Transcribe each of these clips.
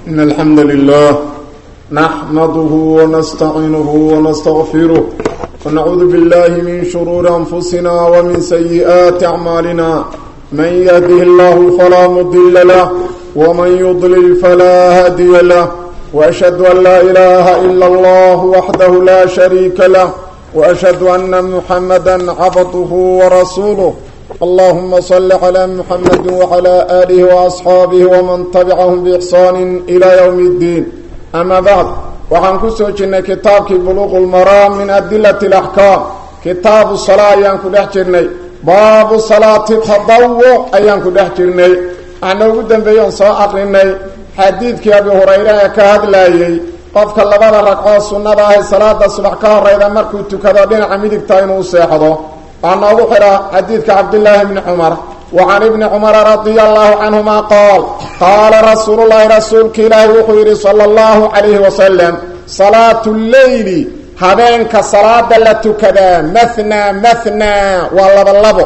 إن الحمد لله نحمده ونستعينه ونستغفره ونعوذ بالله من شرور أنفسنا ومن سيئات أعمالنا من يهده الله فلا مضل له ومن يضلل فلا هادي له وأشهد أن لا إله إلا الله وحده لا شريك له وأشهد أن محمدا عبده ورسوله اللهم صل على محمد وعلى آله وأصحابه ومن تبعهم بإحسان إلى يوم الدين أما بعد وعن كسوجنا كتابك بلوغ المرام من أدلة الأحكام كتاب الصلاة أيانك دحجرني باب صلاة التضوع أيانك دحجرني أنا قدام بيان سواء أقرني حديثك أبي هريرة كهد لايي قفك اللبادة ركعة السنة هي صلاة الصبح كهريرة مركو تكذبين عميدك تاينو سيحضو أن أبحر حديثك عبد الله بن عمر وعن ابن عمر رضي الله عنهما قال قال رسول الله رسولك إله وخير صلى الله عليه وسلم صلاة الليل هبينك صلاة لتكذا مثنى مثنى واللبلبو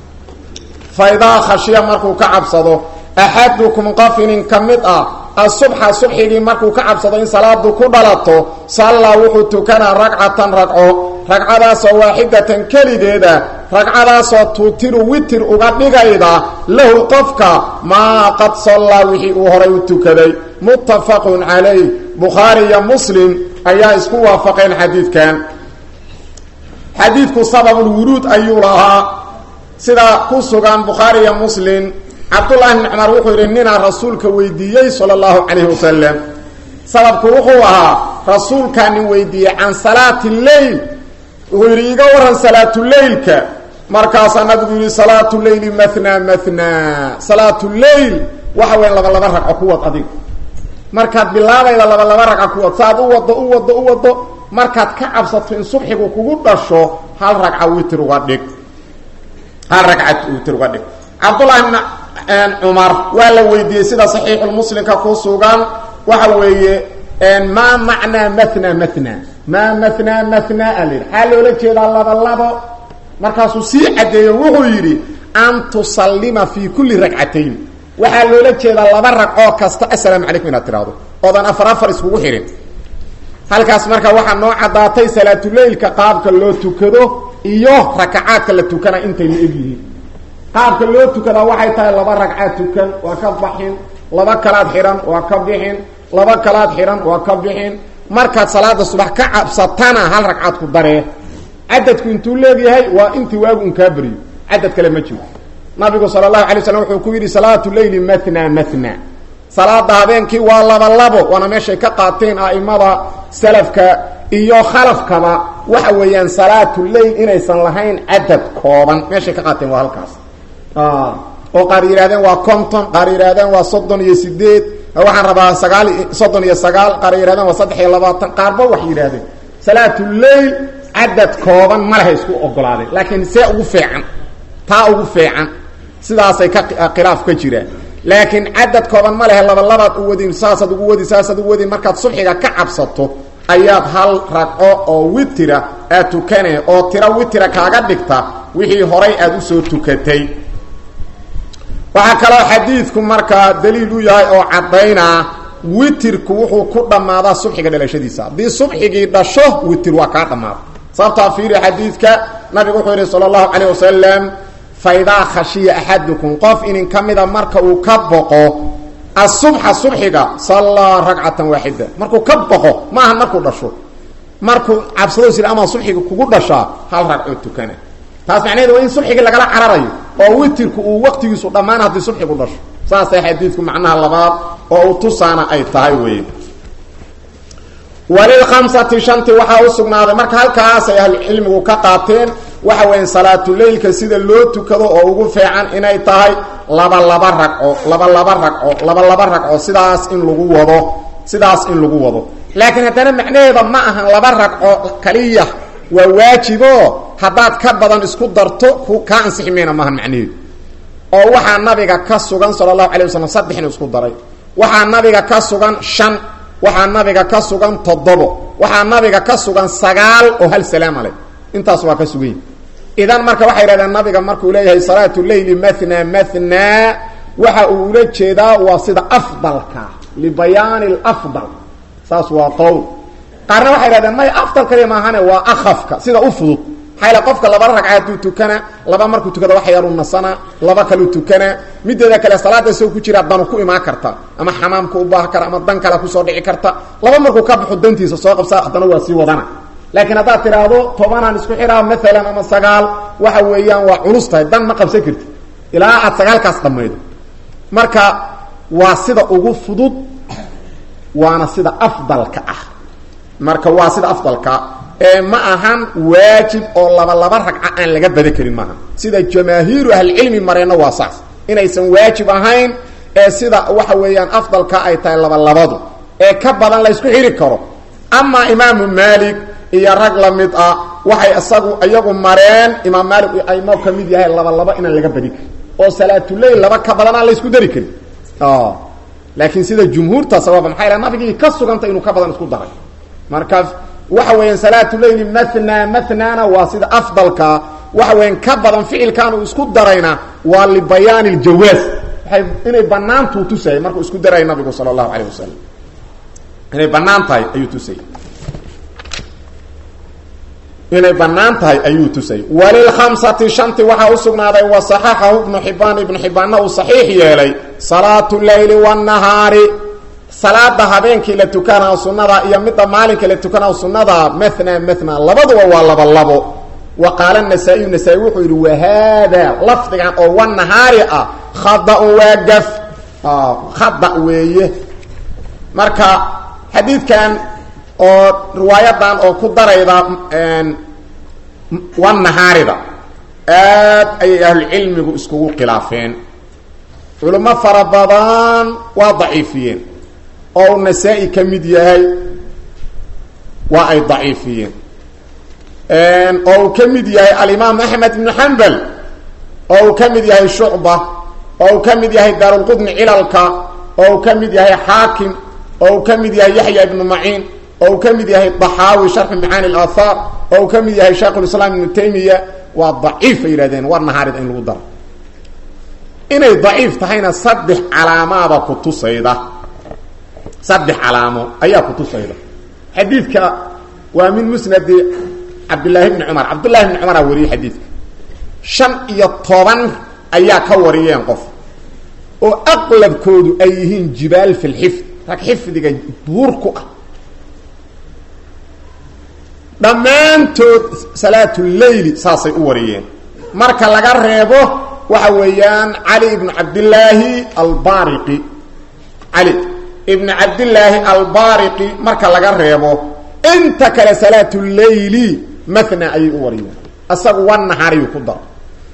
فإذا خشي مركو كعبصده أحدكم قفن كمدأ الصبح صبحي مركو كعبصده إن صلاة كدلته صلى وحو كان ركعة ركعه ragcadaasoo waaxidatan keligeeda ragcadaasoo tuutiru witir uga dhigayda lahu qofka maa qad sallaa wixii uu horay u tukaday muttafaqun calayh bukhaari iyo muslim ayaa isku waafaqeen xadiidkan xadiidku sababulwuruud ayuu lahaa sida ku sugan bukhaari iyo muslim cabdullaahi bni cumar wuxuu yidhi ninaa rasuulka weydiiyey sala allahu calayhi wasalam sababku wuxuu ahaa rasuulkaanin weydiiyey can salaati lleyl wuxuu yidhi iga waran salaatuleylka markaasaa nabigu yidhi salaatuleyli mathna mathna salaatuleyl waxa weya laba laba ragco ku wad adiga markaad bilaabayda laba laba ragco ku wad saaad u wado u wado u wado markaad ka cabsato in subxigu kugu dhasho hal ragca witir uga dhig hal ragca witir uga dhig cabdullahi bn cumar waa la weydiiyey sida saxiixulmuslimka ku sugan waxa weeye maa macnaa mathna mathna maa mathnaa mathnaa a layidhi xaa loola jeedaa laba labo markaasuu sii caddeeyo wuxuu yidhi an tusallima fii kulli ragcatayn waxaa loola jeedaa laba ragcoo kasta assalaamu calaykum inaad tidhaahdo oodan afar afar iskugu xidhin halkaas marka waxaa noo caddaatay salaatuleylka qaabka loo tukado iyo rakacaadka la tukana intay la eg yihiin qaabka loo tukadaa waxay tahay laba ragcaad tukan waa ka baxin laba kalaad xidhan waa ka bixin laba kalaad xidhan waa ka bixin markaad salaada subax ka cabsatana hal ragcaad ku daree cadadku intuu leegyahay waa intii waagu un kaa beriyo cadad kale ma jiro nabigu sala allahu alay slam wuxuu ku yidhi salaatu leyli mathna mathna salaada habeenkii waa laba labo waana meeshay ka qaateen a'imada salafka iyo khalafkaba waxa weeyaan salaatu leyl inaysan lahayn cadad kooban meeshay ka qaateen waa halkaas oo qaar yidhahdeen waa conton qaar yidhahdeen waa soddon iyo sideed waxaan rabaa sagaal soddon iyo sagaal qaar yidhahdeen waa saddex iyo labaatan qaarba wax yidhahdeen salaatuleyl cadad kooban ma leha isku ogolaadeen laakiin see ugu fiican taa ugu fiican sidaasay ka khilaaf ka jiraan laakiin cadad kooban ma lehe laba labaad u wadin saasaad ugu wadi saasaad ugu wadin markaad subxiga ka cabsato ayaad hal ragco oo witira aad tukane oo tiro witira kaaga dhigta wixii horay aad usoo tukatay waxaa kaloo xadiidku markaa daliil u yahay oo caddaynaa witirku wuxuu ku dhammaadaa subxiga dhalashadiisa haddii subxigii dhasho witir waa kaa dhammaada sababtaa fiiri xadiidka nabigu wuxuu yidhi sala allahu calayh wasalam fa idaa khashiya axadukum qof inin ka mida marka uu ka boqo asubxa subxiga sallaa ragcatan waaxida markuu ka boqo ma aha markuu dhasho markuu cabsado sir amaa subxiga kugu dhashaa hal ragcoo tukana taas macnaheedu waa in subxigii lagala cararayo oo witirku uu waqtigiisu dhammaan haddii subxigu dhasho saasay xadiidku macnaha labaad oo uu tusaana ay tahay wey walilkhamsati shanti waxaa u sugnaaday marka halkaasay ahlucilmigu ka qaateen waxa weya salaatuleylka sida loo tukado oo ugu fiican inay tahay laba laba ragco laba laba ragco laba laba ragco sidaas in lagu wado sidaas in lagu wado laakiin haddana macnaheeda ma ahan laba ragco kaliya waa waajibo haddaad ka badan isku darto kaa ansixi mayna maahan macnaheedu oo waxaa nabiga ka sugan sala allahu alay wasalam saddex inu isku daray waxaa nabiga ka sugan shan waxaa nabiga ka sugan toddobo waxaa nabiga ka sugan sagaal oo hal salaama leh intaas waa ka sugan yihi idan marka waxay yidhahdeen nabiga markuu leeyahay salaatu leyli mathna mathna waxa uu ula jeedaa waa sida afdalka libayaani lafdal saas waa qowl qaarna waxay idhahdeen may afdal kaliya maahane waa akhafka sida u fudud maxaa yl qofka laba ragca hadduu tukana laba markuu tukado wax yaru nasana laba kaleu tukana mideeda kale salaada isagoo ku jira danu ku imaan karta ama xamaamka u baaha kara ama dan kale kusoo dhici karta laba markuu ka baxo dantiisa soo qabsa haddana waa sii wadana laakiin haddaad tidhaahdo tobanaan isku xiraa maalan ama sagaal waxa weeyaan waa culus tahay dan ma qabsan karti ilaa aad sagaalkaas dhammaydo marka waa sida ugu fudud waana sida afdalka ah marka waa sida afdalka ee ma ahan waajib oo laba laba ragca aan laga bada karin maaha sida jamaahiiru ahlicilmi mareenna waa saas inaysan waajib ahayn ee sida waxa weeyaan afdalka ay tahay laba labadu ee ka badan la ysku xiri karo amaa imaamu maalik iyo rag la mid ah waxay isagu iyagu mareen imaam maalik aymo ka mid yahay laba laba inaan laga badi karin oo salaatuleyl laba ka badan aan la ysku dari karin laakiin sida jumhuurta sawaaba maxaa yidhaha nabigii ka suganta inuu ka badan isku daray marka waxa weeyaan salaatuleyli mathna mathnana waa sida afdalka waxa weeyaan ka badan ficilkan uu isku darayna waa libayaani ljawaaz waay inay banaantuu tusayay markuu isku daraya nabigu sala allahu calayh wasalam inay banaan tahay ayuu tusayay inay banaan tahay ayuu tusayay walilkhamsati shanti waxaa usugnaaday wa saxaxahu ibnu xibaan ibnu xibaanna uu saxiix yeelay salaatu leyli wanahaari salaada habeenkii la tukanaa sunada iyo midda maalinka la tukanaa sunada mathna mathna labaduba waa laba labo wa qaala nasaa-iyu nasaa-i wuxuu yidhi wahaada lafdigan oo wanahaari ah khada-un waa gaf khada weeye marka xadiidkan oo riwaayadan oo ku darayda wanahaarida aad ayay ahlucilmigu iskugu khilaafeen culimo fara badan waa daciifiyeen oo uu nasaa-i ka mid yahay waa ay daciifiyeen oo uu ka mid yahay alimaam axmed ibnu xambal oo uu ka mid yahay shucba oo uu ka mid yahay daarulqudni cilalka oo uu ka mid yahay xaakim oo uu ka mid yahay yaxya ibnu maciin oo uu ka mid yahay daxaawi sharxu macaani alaahaar oo uu ka mid yahay shaykhulislaam ibnu taymiya waa daciif ay yidhahdeen war nahaarida in lagu daro inay daciif tahayna saddex calaamaaba ku tusayda saddex calaamo ayaa ku tusayda xadiidka waa min musnadi cabdillaahi bni cumar cabdullahi bni cumaraa wariyey xadiidka shan iyo toban ayaa ka wariyeen qof oo aqlabkoodu ay yihiin jibaal fi lxifd rag xifdiga buur ku ah dhammaantood salaatuleyli saasay u wariyeen marka laga reebo waxa weeyaan cali ibnu cabdillaahi albariqi cali ibnu cabdillaahi albariqi marka laga reebo inta kale salaatuleyli mathna ayay u wariyeen isagu wanahaariyuu ku daro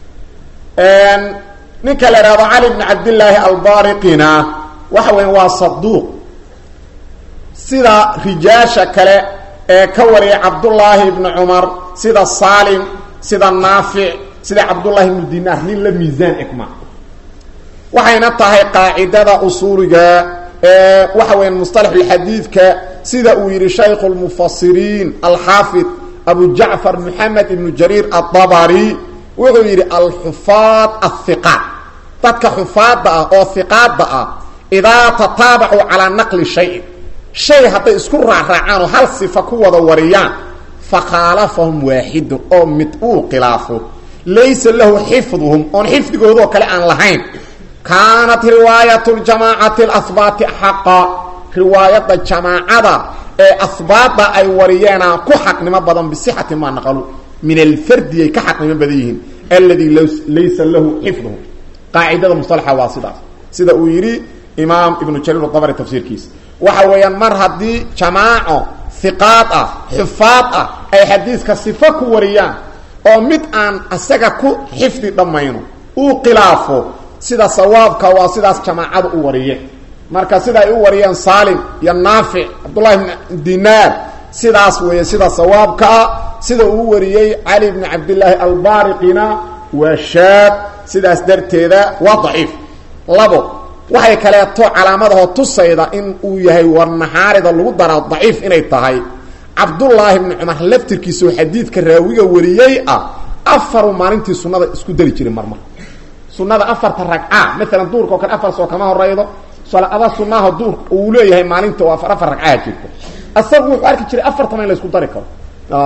ninka la ihahdo cali ibnu cabdillaahi albariqina waxa weya waa saduuq sida rijaasha kale ee ka wariyay cabdullaahi ibnu cumar sida saalim sida naafic sida cabdullahi ibnu dinaar nin la miisaan egma waxayna tahay qaacidada usuuliga ee waxa weya musطalaxulxadiidka sida uu yihi shaykhu lmufasiriin alxaafid abu jacfar moxamed ibnu jariir aلطabari wuxuu yidhi alxufaad ahiqaat dadka xufaadda ah oo hiqaadda ah idaa tataabacuu calaa naqli shayin shay hadday isku raacraacaan oo hal sifa ku wada wariyaan fakhaalafahum waaxidun oo mid uu khilaafo laysa lahu xifduhum oon xifdigoodoo kale aan lahayn kaanat riwaayat ljamaacati alahbaati xaqa riwaayadda jamaacada ee ahbaadda ay wariyeena ku xaqnimo badan bisixati maa naqalu min alfardi ay ka xaqnimo badan yihiin alladii laysa lahu xifduhum qaacidada musalaxa waa sidaas sida uu yidhi imaam ibnu jariir dabri tafsiirkiisa waxa weeyaan mar haddii jamaaco hiqaad ah xufaad ah ay xadiidka sifo ku wariyaan oo mid aan isaga ku xifdi dhammayno uu khilaafo sida sawaabka waa sidaas jamaacada u wariyeen marka sida ay u wariyeen saalim iyo naafic cabdullahi bn dinaar sidaas weeye sida sawaabkaa sida uu wariyey cali bni cabdillaahi albariqina waa shaad sidaas darteeda waa daciif labo waxay kaleeto calaamadahoo tusayda in uu yahay warnahaarida lagu daraa daciif inay tahay cabdullaahi bni cumar laftirkiisao xadiidka raawiga wariyey ah afaru maalintii sunnada isku dari jiray marmar sunada afarta ragca maalan duurka oo kale afar soo kama horeydo salaada sunaha duurka uu leeyahay maalinta oo afar afar ragcaa jirto asagu wuxuu arki jiray afartaba in la isku dari karo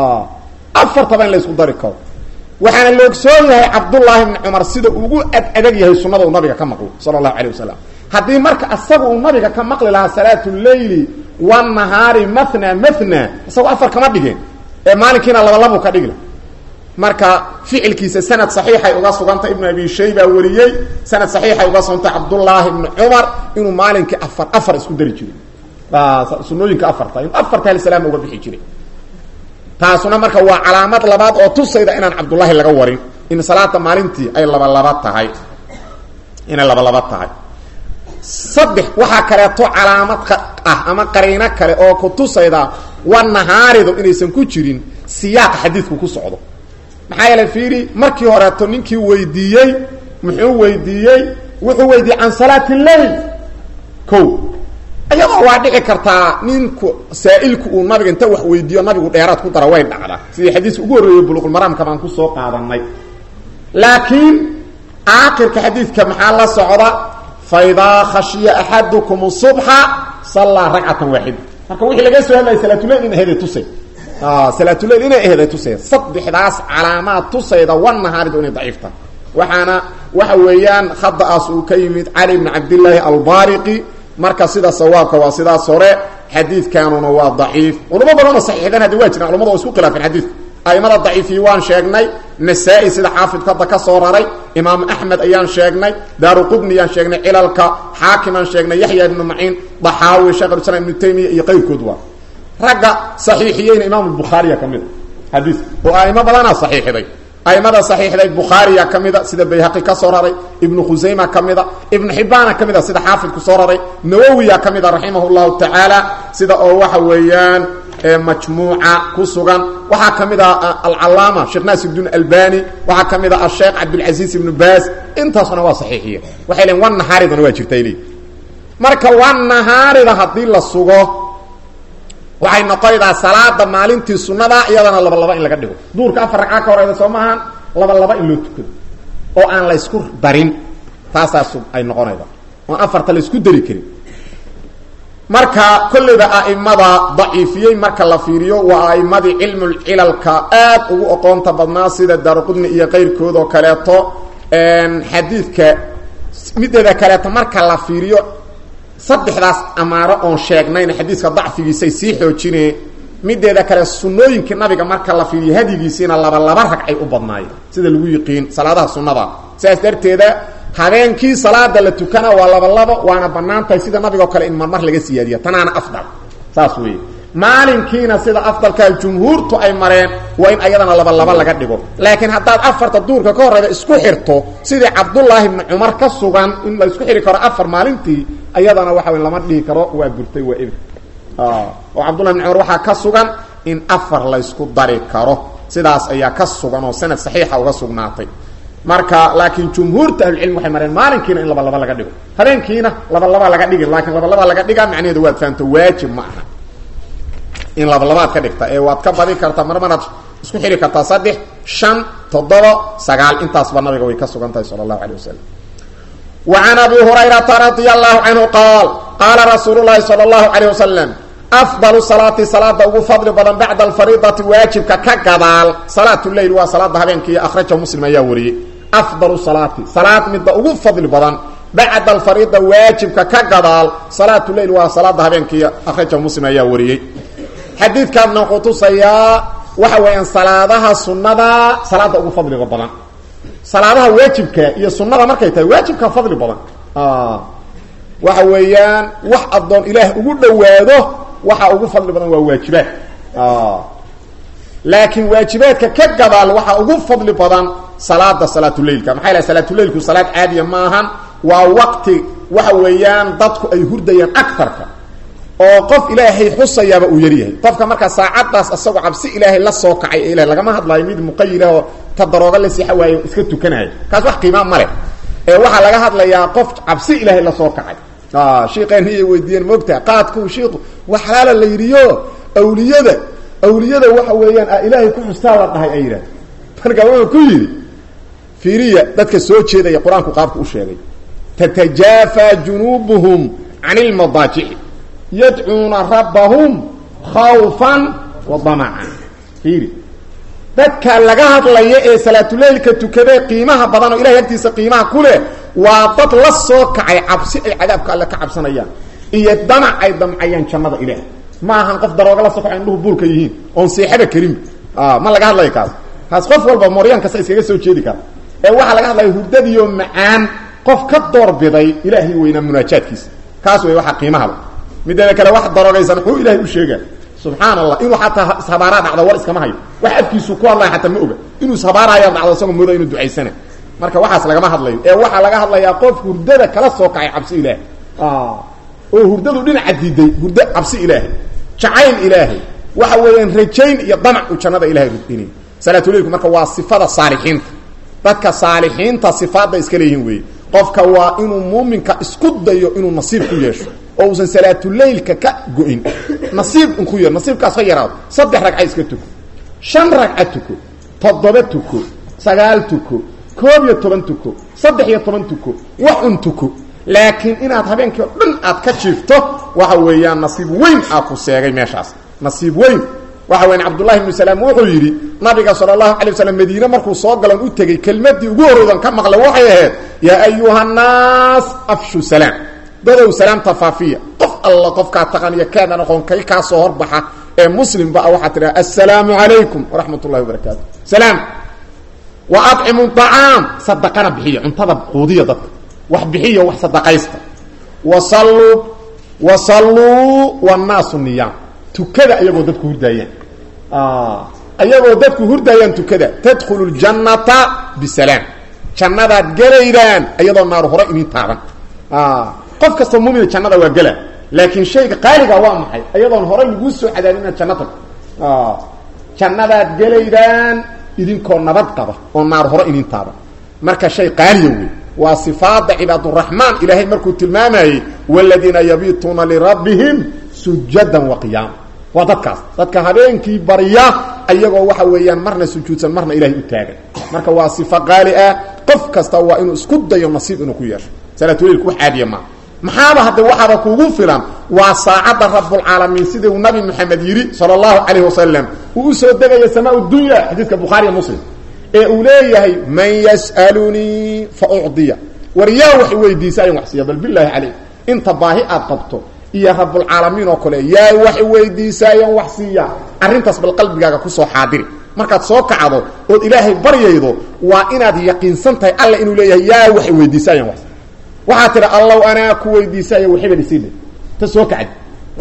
afartaba in la isku dari karo waxaana la ogsoon yahay cabdullaahi bni cumar sida ugu ad adag yahay sunada uu nabiga ka maqlo sala allahu alayh wasalam haddii marka asaga uu nabiga ka maqli lahaa salaatu leyli wanahaari mathna mathna isagoo afar kama dhigeen ee maalinkiina labalabu ka dhigla marka ficilkiisa sanad saxiixay uga sugantay ibnu abi shayba wariyey sanad saxiixay uga sugantay cabdullaahi bni cumar inuu maalinkii afar afar isku dari jiray sunooyinka afarta inuu afarta halisalaam uga bixi jiray taasuna marka waa calaamad labaad oo tusayda inaan cabdullaahi laga warin in salaada maalintii ay labalaba tahay inay labalaba tahay saddex waxaa kaleeto calaamad ah ama qariino kale oo ku tusayda wa nahaaridu inaysan ku jirin siyaaqa xadiidku ku socdo maxaa yeele fiiri markii horeeto ninkii weydiiyey muxuu weydiiyey wuxuu weydiiyey can salaati lleil ko iyadoo waa dhici kartaa ninku saa'ilku uu nabiga inta wax weydiiyo nabigu dheeraad ku dara way dhacdaa sidii xadiiska ugu horreeyey buluqulmaraamka baan kusoo qaadanay laakiin aakhirka xadiidka maxaa la socda faidaa khashiya axadukum subxa sallaa ragcatan waaxida marka wixii laga soo hadlayay salaatuleil in aheeday tusay salaatuleil inay aheeday tusay saddexdaas calaamaad tusayda wanahaaridu inay daciifta waxaana waxa weeyaan khada'aas uu ka yimid cali bni cabdillaahi albariqi marka sida sawaabka waa sidaas hore xadiidkanuna waa daciif culamo badanoo saxiixdan haddi waa jiraan culamada oo isku khilaafeen xadiidka aimada daciifiyi waan sheegnay nasaa-i sida xaafidku hadda ka soo raray imaam axmed ayaan sheegnay daaru qudni ayaan sheegnay cilalka xaakim aan sheegnay yaxya ibnu maciin daxaawi sheekh ulislaam ibnu taymiya iyo qayrkood waa ragga saxiixiyeyna imaam bukhaariya ka mid a xadiiska oo aimo badanaa saxiixday aimada saxiixday bukhaariya ka mida sida bayhaqi ka soo raray ibnu khusayma ka mida ibnu xibbaana ka mida sida xaafidku soo raray nawowiya ka mida raximah llahu tacaala sida oo waxa weeyaan majmuuca ku sugan waxaa ka mid ah alcalaama sheekh naasirdiin albani waxaa ka mid ah asheekh cabdilcasiis ibnu baas intaasuna waa saxiixiye waxay leein wan nahaaridana waa jirta li marka wan nahaarida haddii la sugo waxay noqonaydaa salaada maalintii sunada iyadana laba laba in laga dhigo duurka afar ragca ka horeyda soo maahan laba laba in loo tukado oo aan la ysku darin taasaas ay noqonayda oon afarta la isku dari karin marka kolleyba a'imada daciifiyey marka la fiiriyo waa a'imadii cilmulcilalka aad ugu oqoonta badnaa sida daaruqudni iyo qayrkood oo kaleeto xadiidka mideeda kaleeto marka la fiiriyo saddexdaas amaaro oon sheegnayna xadiiska dacfigiisay sii xoojine mideeda kale sunooyinkii nabiga marka la fiiriyo hadyigiisiina laba laba ragcay u badnaayeen sida lagu yiqiin salaadaha sunnada sidaas darteeda habeenkii salaada la tukana waa laba labo waana banaan tahay sida nabigoo kale in marmar laga siyaadiya tanaana afdal saas weeye maalinkiina sida afdalkaa jumhuurtu ay mareen waa in ayadana laba laba laga dhigo laakiin haddaad afarta duurka ka horeyda isku xirto sidii cabdullaahi bni cumar ka sugan in la isku xiri karo afar maalintii ayadana waxa wey lama dhihi karo waa burtay waa ebr oo cabdullahi bni cumar waxaa ka sugan in afar laysku dari karo sidaas ayaa ka sugan oo sanad saxiixa uga sugnaatay marka laakiin jumhuurta ahlucilmi waxay mareen maalinkiina in laba laba laga dhigo habeenkiina laba laba laga dhigi laakiin laba laba laga dhigaa macnaheedu waad fahamto waajib ma aha in laba labaad ka dhigta ee waad ka badi kartaa mar maraad isku xiri kartaa saddex shan toddoba sagaal intaasba nabiga way ka sugan tahay sala allahu alay wasalam wa can abi hurayrata radia allahu canhu qaal qaala rasuulu llahi sala allahu alayh wasalam afdalu salaati salaada ugu fadli badan bacda alfariidati waajibka ka gadaal salaat leyl waa salaada habeenkii akhraja muslim ayaa wariyey afdalu salaati salaad midda ugu fadli badan bacda alfariida waajibka ka gadaal salaatu leyl waa salaada habeenkii akhraja muslim ayaa wariyey xadiidkaadna wuxuu tusayaa waxa weeyaan salaadaha sunnada salaada ugu fadliga badan salaadaha waajibka iyo sunnada markay tahay waajibka fadli badan waxa weeyaan wax addoon ilaah ugu dhowaado waxa ugu fadli badan waa waajibaad laakiin waajibaadka ka gadaal waxaa ugu fadli badan salaada salaatuleilka maxaa ilaha salaatuleilku salaad caadiya ma ahan waa waqti waxa weeyaan dadku ay hurdayaan agarka oo qof ilaahay xusayaaba uu yaryahay qofka markaa saacadaas asagoo cabsi ilaahay la soo kacay ee ilahay lagama hadlaayo mid muqayilahoo ta darooga la sixa waayo iska tukanaayo kaas wax qiimaa ma leh ee waxaa laga hadlayaa qof cabsi ilaahay la soo kacay shiiqeeniyay weydiiyeen moogtaa qaadku shiiku wax xalaala la yidhiyo awliyada awliyada waxa weeyaan a ilaahay ku xustaa la dhahay ay yidhahda marka wuxuu ku yidhi fiiriya dadka soo jeedaya qur-aanku qaabka u sheegay tatajaafaa junuubuhum can ilmadaajici yadcuuna rabbahum khawfan wa damacan fiiri dadka laga hadlaya ee salaatuleylka tukadee qiimaha badan oo ilahay agtiisa qiimaha ku leh waa dad la soo kacay cabsi ay cadaabka alle ka cabsanayaan iyo damac ay damcayaan jannada ilaah ma ahan qof darooga la soo kacay indhuhu buurka yihiin oon seexaba karinba ma laga hadlayo kaas kaas qof walba moryaan kasta iskaga soo jeedi kara ee waxaa laga hadlaya hurdadiyo macaan qof ka doorbiday ilaahay weynaa munaajaadkiisa kaas wey waxaa qiimahaba mideeda kale wax daroogaysan muxuu ilaahay u sheega subxaan allah inuu xataa ishabaaraa dhacdo war iskama hayo wax afkiisu ku hadlaya xataa ma oga inuu ishabaaraya dhacdo isagoo mooda inuu ducaysana marka waxaas lagama hadlayo ee waxaa laga hadlayaa qof hurdada kala soo kacay cabsi ilaahay oo hurdadu dhinaca diiday hurdo cabsi ilaahay jacayl ilaahay waxa weeyaan rajayn iyo damac uu jannada ilahay rudinay salaatuleilku marka waa sifada saalixiinta dadka saalixiinta sifaadda iska leeyihiin weeye qofka waa inuu muuminka isku dayo inuu nasiib ku yeesho oo uusan salaatuleylka ka go-in nasiib inku yeer nasiibkaas ha yaraado saddex ragca iska tuko shan ragca tuko toddoba tuko sagaal tuko koob iyo toban tuko saddex iyo toban tuko wax un tuko laakiin inaad habeenkii oo dhan aad ka jiifto waxa weeyaan nasiib weyn aa ku seegay meeshaas nasiib weyn waxa weyan cabdullahi ibnu salaam wuxuu yidhi nabiga sala allahu alay waslm madiine markuu soo galan u tegey kelmadii ugu horreydan ka maqla waxay ahayd yaa ayuha nnaas afshu salaam dadow salaamta faafiya qof alla qofkaa taqaniyo kaadan aqoon kay kaa soo horbaxa ee muslimba ah waxaa tidhaha assalaamu calaykum waraxmat ullahi wabarakaatu salaam wa adcimu acaam sadaqana bixiya cuntada quudiya dadka wax bixiya wax sadaqaysta wasalluu wasalluu wannaasu niyaam tukada ayagoo dadku hurdaayaan ayagoo dadku hurdaayaan tukada tadkhulu ljannata bisalaam jannadaad gelaydaan ayadoo naaru hore inin taaban qof kastoo mumina jannada waa gela laakiin shayga qaaliga waa maxay ayadoon hore laguu soo cadaabin inaad janno tagto jannadaad gelaydaan idinkoo nabad qaba oo naar hore inin taaban marka shay qaaliya wey waa sifaada cibaaduraxmaan ilaahay markuu tilmaamayey waladiina yabiituuna lirabbihim sujadan wa qiyaama waa dadkaas dadka habeenkii barya ayagoo waxa weeyaan marna sujuudsan marna ilahay u taagan marka waa sifo qaali ah qof kasta waa inuu isku dayo nasiib inuu ku yeesho salaatuleilku wax caadiya maa maxaaba hadde waxaaba kugu filan waa saacadda rabulcaalamiin sidii uu nabi maxamed yidhi sala allahu calayh wasalam uu usoo degaya samaa dunya xadiidka bukhaariya muslim ee uu leeyahay man yas'alunii fa ucdiya war yaa wax weydiisaayan wax siiya bal bilaahi calayk inta baahi aad qabto iyo rabulcaalamiin oo kale yaa wax weydiisaayan wax siiya arrintaas bal qalbigaaga kusoo xaadiri markaad soo kacdo ood ilaahay baryaydo waa inaad yaqiinsan tahay alla inuu leeyahay yaa wax weydiisaayan wax waxaa tidha allow anaa ku weydiisaayo waxibal isiida ta soo kacdi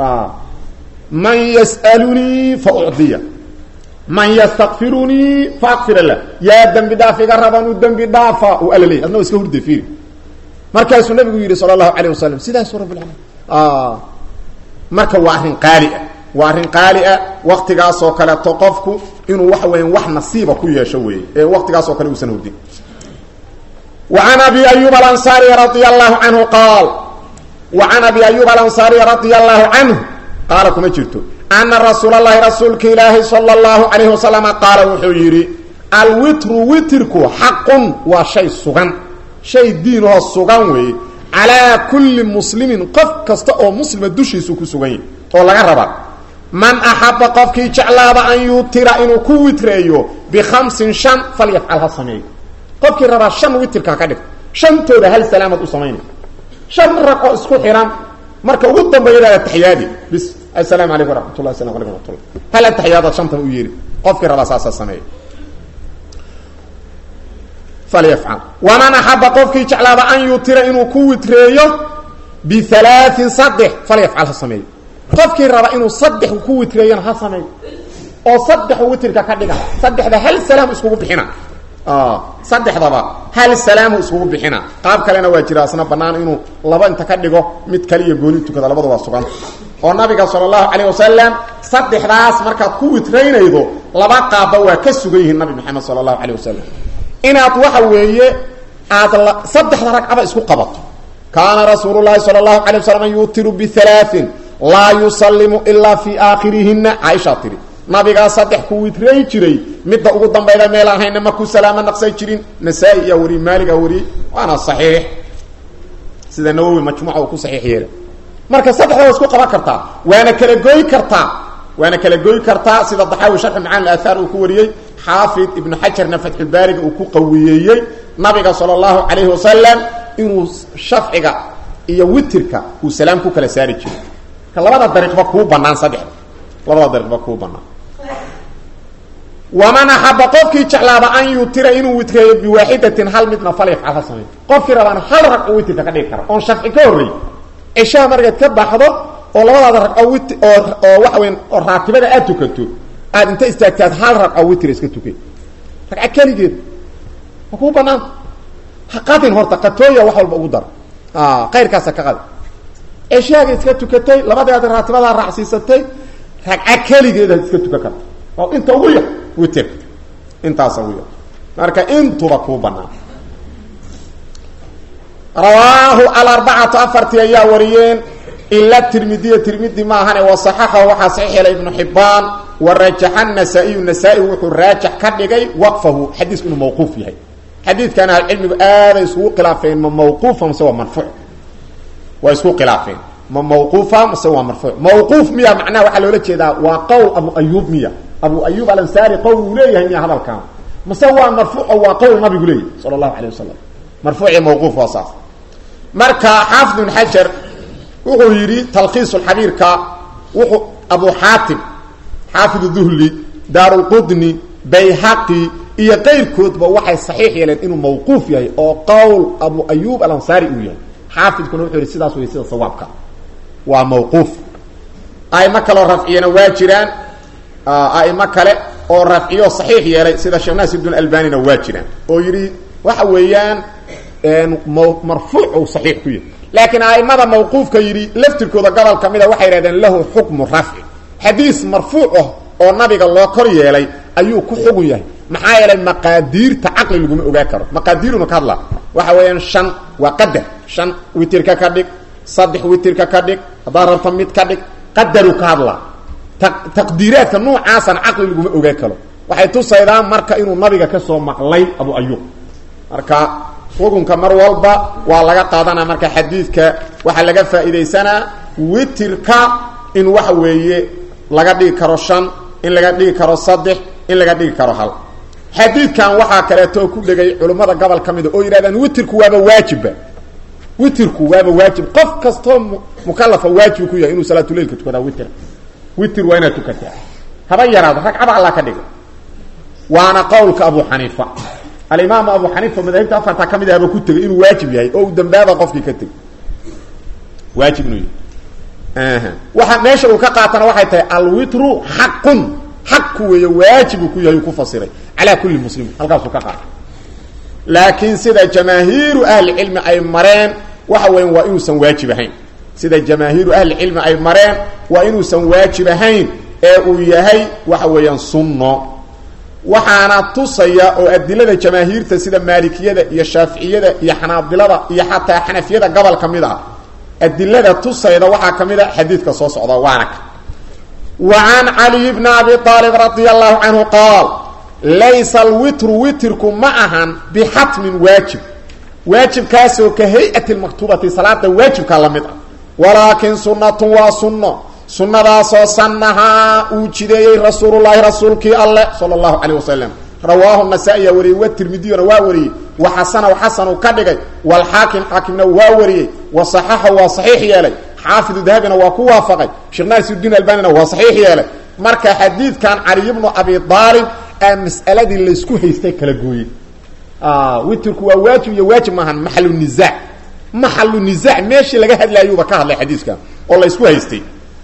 man yas'alunii fa ucdiya man ystakfirunii faakfir lah yaa dembi dhaaf iga raban u dembi dhaafa u alla leey adna wa iska hurda fiiri markaasuu nabigu yidhi sala allahu alayh wasalam sidaasu rabbilalamin marka waa arrin qaali ah waa arrin qaali ah waktigaasoo kaleeto qofku inuu waxa weya wax nasiiba ku yeesho weeye ee waktigaasoo kale uusan hurdin وعن أبي أيوب الأنصاري رضي الله عنه قال وعن أبي أيوب الأنصاري رضي الله عنه قال كما جرتو أن رسول الله رسولك إلهي صلى الله عليه وسلم قال وحيري الوتر وترك حق وشيء سغن شيء دينه السغن وي على كل مسلم قف كستأو مسلم دوشي سوكو سغن والله ربا من أحب قفك جعلاب أن يوتر إنه كو وتريو بخمس شن فليفعلها سميه qofkii rabaa shan witirka ka dhigto shantooda hal salaamad u samaynay shan raqo isku xiran marka ugu dambeeya taxiyaadi bis assalaamu calaykum waraxmatullah asalamu calaykum waraxmatullah hal taxiyaadaad shantan u yeeri qofkii rabaa saasaa sameeya falyafcal waman axaba qofkii jeclaaba an yutira inuu ku witreeyo bihalaain saddex falyafcal ha sameeyo qofkii raba inuu saddex ku witreeyona ha sameeyo oo saddexu witirka ka dhiga saddexda hal salaam iskugu bixina saddexdaba hal salaamu iskugu bixina qaab kalena waa jira asna banaan inuu laba inta ka dhigo mid kaliya gooni tukada labada waa suganta oo nabiga sala allahu calayh wasalam saddexdaas markaad ku witraynaydo laba qaabba waa ka sugan yihiin nabi maxamed sala allahu calayh wasalam inaad waxa weeye aad saddexda ragcaba isku qabato kaana rasuulu llahi sala allahu calay wasalam yutiru bihalaain laa yusallimu ilaa fii aakhirihina caaishaa tiri nabigaa saddex ku witray jiray midda ugu dambayda meel ahayna markuu salaamo naqsay jirin nasaa-i iyaa wariyey maaligaa wariyey waana saxiix sida nawowi majmuuca uu ku saxiix yeela marka saddexda waa isku qaban kartaa waana kala goy kartaa waana kala goy kartaa sida daxaawi sharxi macaan aathaar uu ku wariyey xaafid ibnu xajarna fatxulbaariga uu ku qawiyeeyey nabiga sala allahu calayhi wasalam inuu shafciga iyo witirka uu salaam ku kala saari jiray ka labada dariiqba kuu banaan saddexda labada dariiqba kuu banaan waman axaba qofkii jeclaaba an yutira inuu witreeyo biwaaxidatin hal midna falyafcal ha samey qofkii rabaan hal ragco witirka ka dhigi kara oon shafci ka horreey cishaha markaad ka baxdo oo labadaada ragco wit oo oo waxa weyn oo raatibada aad tukato aad inta istaagtaad hal ragco witr iska tukay ragca keligeed ma kuu banaanta ha qadin horta qatooya wax walba ugu dar kayrkaasa ka qadi ceshaaga iska tukatay labadeeda raatibadaa raacsiisatay ragca keligeedaad iska tukan karta oo inta ugu yar witer intaasa ugu yar marka intuba kuu banaan rawaahu alarbacatu afartii ayaa wariyeen ila tirmidiya tirmidi maahane wasaxaxahu waxaa saxiix yeelay ibnu xibaan warajaxa nasaa-iyu nasaa-i wuxuu raajax ka dhigay waqfahu xadiisku inuu mawquuf yahay xadiidkan ahlucilmigu aaday isugu khilaafeen ma mawquufa mase waa marfuuc waa isku khilaafeen ma mawquufa mase waa marfuuc mawquuf miya macnaha waxaa loola jeedaa waa qowl abu ayuub miya abu ayuub alansaari qowl uu leeyahay miya hadalkan mase waa marfuuc oo waa qowl nabigu leeyahy sala allahu alayh wasalam marfuuci mawquuf waa saas marka xaafid ibn xajar wuxuu yidhi talkhiis xabiirka wuxuu abu xaatim xaafid duhli daarulqudni bayhaqi iyo qayrkoodba waxay saxiix yeeleen inuu mawquuf yahay oo qowl abu ayuub alansaari uu yahay xaafidkuna wuxuu yihi sidaas wey sida sawaabka waa mawquuf aimo kaleo rafciyana waa jiraan aimo kale oo rafciyo saxiix yeelay sida sheekh naasir bn albanina waa jiraan oo yidhi waxa weeyaan marfuuc u saxiix ku yahay laakiin aimada mawquufka yidhi laftirkooda gobol ka mida waxay yidhahdeen lahu xukmu rafci xadiis marfuuc ah oo nabiga loo kor yeelay ayuu ku xugun yahay maxaa yeelay maqaadiirta caqli laguma ogaa karo maqaadiiruna ka hadla waxa weeyaan shan waa qadar shan witirka ka dhig saddex witirka ka dhig haddaad rabto mid ka dhig qadaru ka hadla taqdiiraadka noocaasana caqli laguma ogaa karo waxay tusaydaa marka inuu nabiga ka soo maqlay abu ayuub marka xukunka mar walba waa laga qaadanaa marka xadiidka waxaa laga faa'iidaysanaa witirka in waxa weeye laga dhigi karo shan in laga dhigi karo saddex in laga dhigi karo hal xadiidkan waxaa kaleeto ku dhegay culimmada gobol ka mida oo yidhahdaan witirku waaba waajibba witirku waaba waajib qof kastoo mukalafa waajib ku yahay inuu salaatuleilka tukadaa witir witir waa inaad tukataa haba yaraado ragcaba alla ka dhiga waana qowlka abu xaniifa alimaam abu xaniifa madaahibta afarta ka mid ahba ku tegay inuu waajib yahay oo uu dambaaba qofkii ka tegay waajib inuu yahay waxa meesha uu ka qaatana waxay tahay alwitru xaqun xaqku weeye waajibu ku yahay uu ku fasiray calaa kulli muslim halkaasuu ka qaatay laakiin sida jamaahiiru ahlicilmi ay mareen waxa weyan waa inuusan waajib ahayn sida jamaahiiru ahlicilmi ay mareen waa inuusan waajib ahayn ee uu yahay waxa weeyaan sunno waxaana tusaya oo adilada jamaahiirta sida maalikiyada iyo shaaficiyada iyo xanaabilada iyo xataa xanafiyada gobol ka mid ah adilada tusayda waxaa ka mid a xadiidka soo socda waana ka wa can caliy bni abi aalib radia allahu canhu qaal laysa alwitru witirku ma ahan bixatmin waajib waajibkaasoo ka hay-ati lmaktubati salaada waajibkaa la mid ah walaakin sunnatun waa sunno sunnadaasoo sannahaa uu jideeyey rasuululahi rasuulkii alleh sala allahu calayh wasalam rawaahu nasaa-iya wariyey wa tirmidiyuna waa wariyey wa xasanahu xasanu ka dhigay walxaakim xaakimna waa wariyey wa saxaxahu waa saxiix yeelay xaafidu dahabina waa ku waafaqay sheekh naasirudiin albanina waa saxiix yeelay marka xadiidkan caliy bnu abi aalib aa mas'aladii laysku haystay kala gooyey witirku waa waajib iyo waajib maahan maxalu nizaac maxalu nizaac meeshii laga hadlaayuuba ka hadlay xadiiskan oo laysku haystay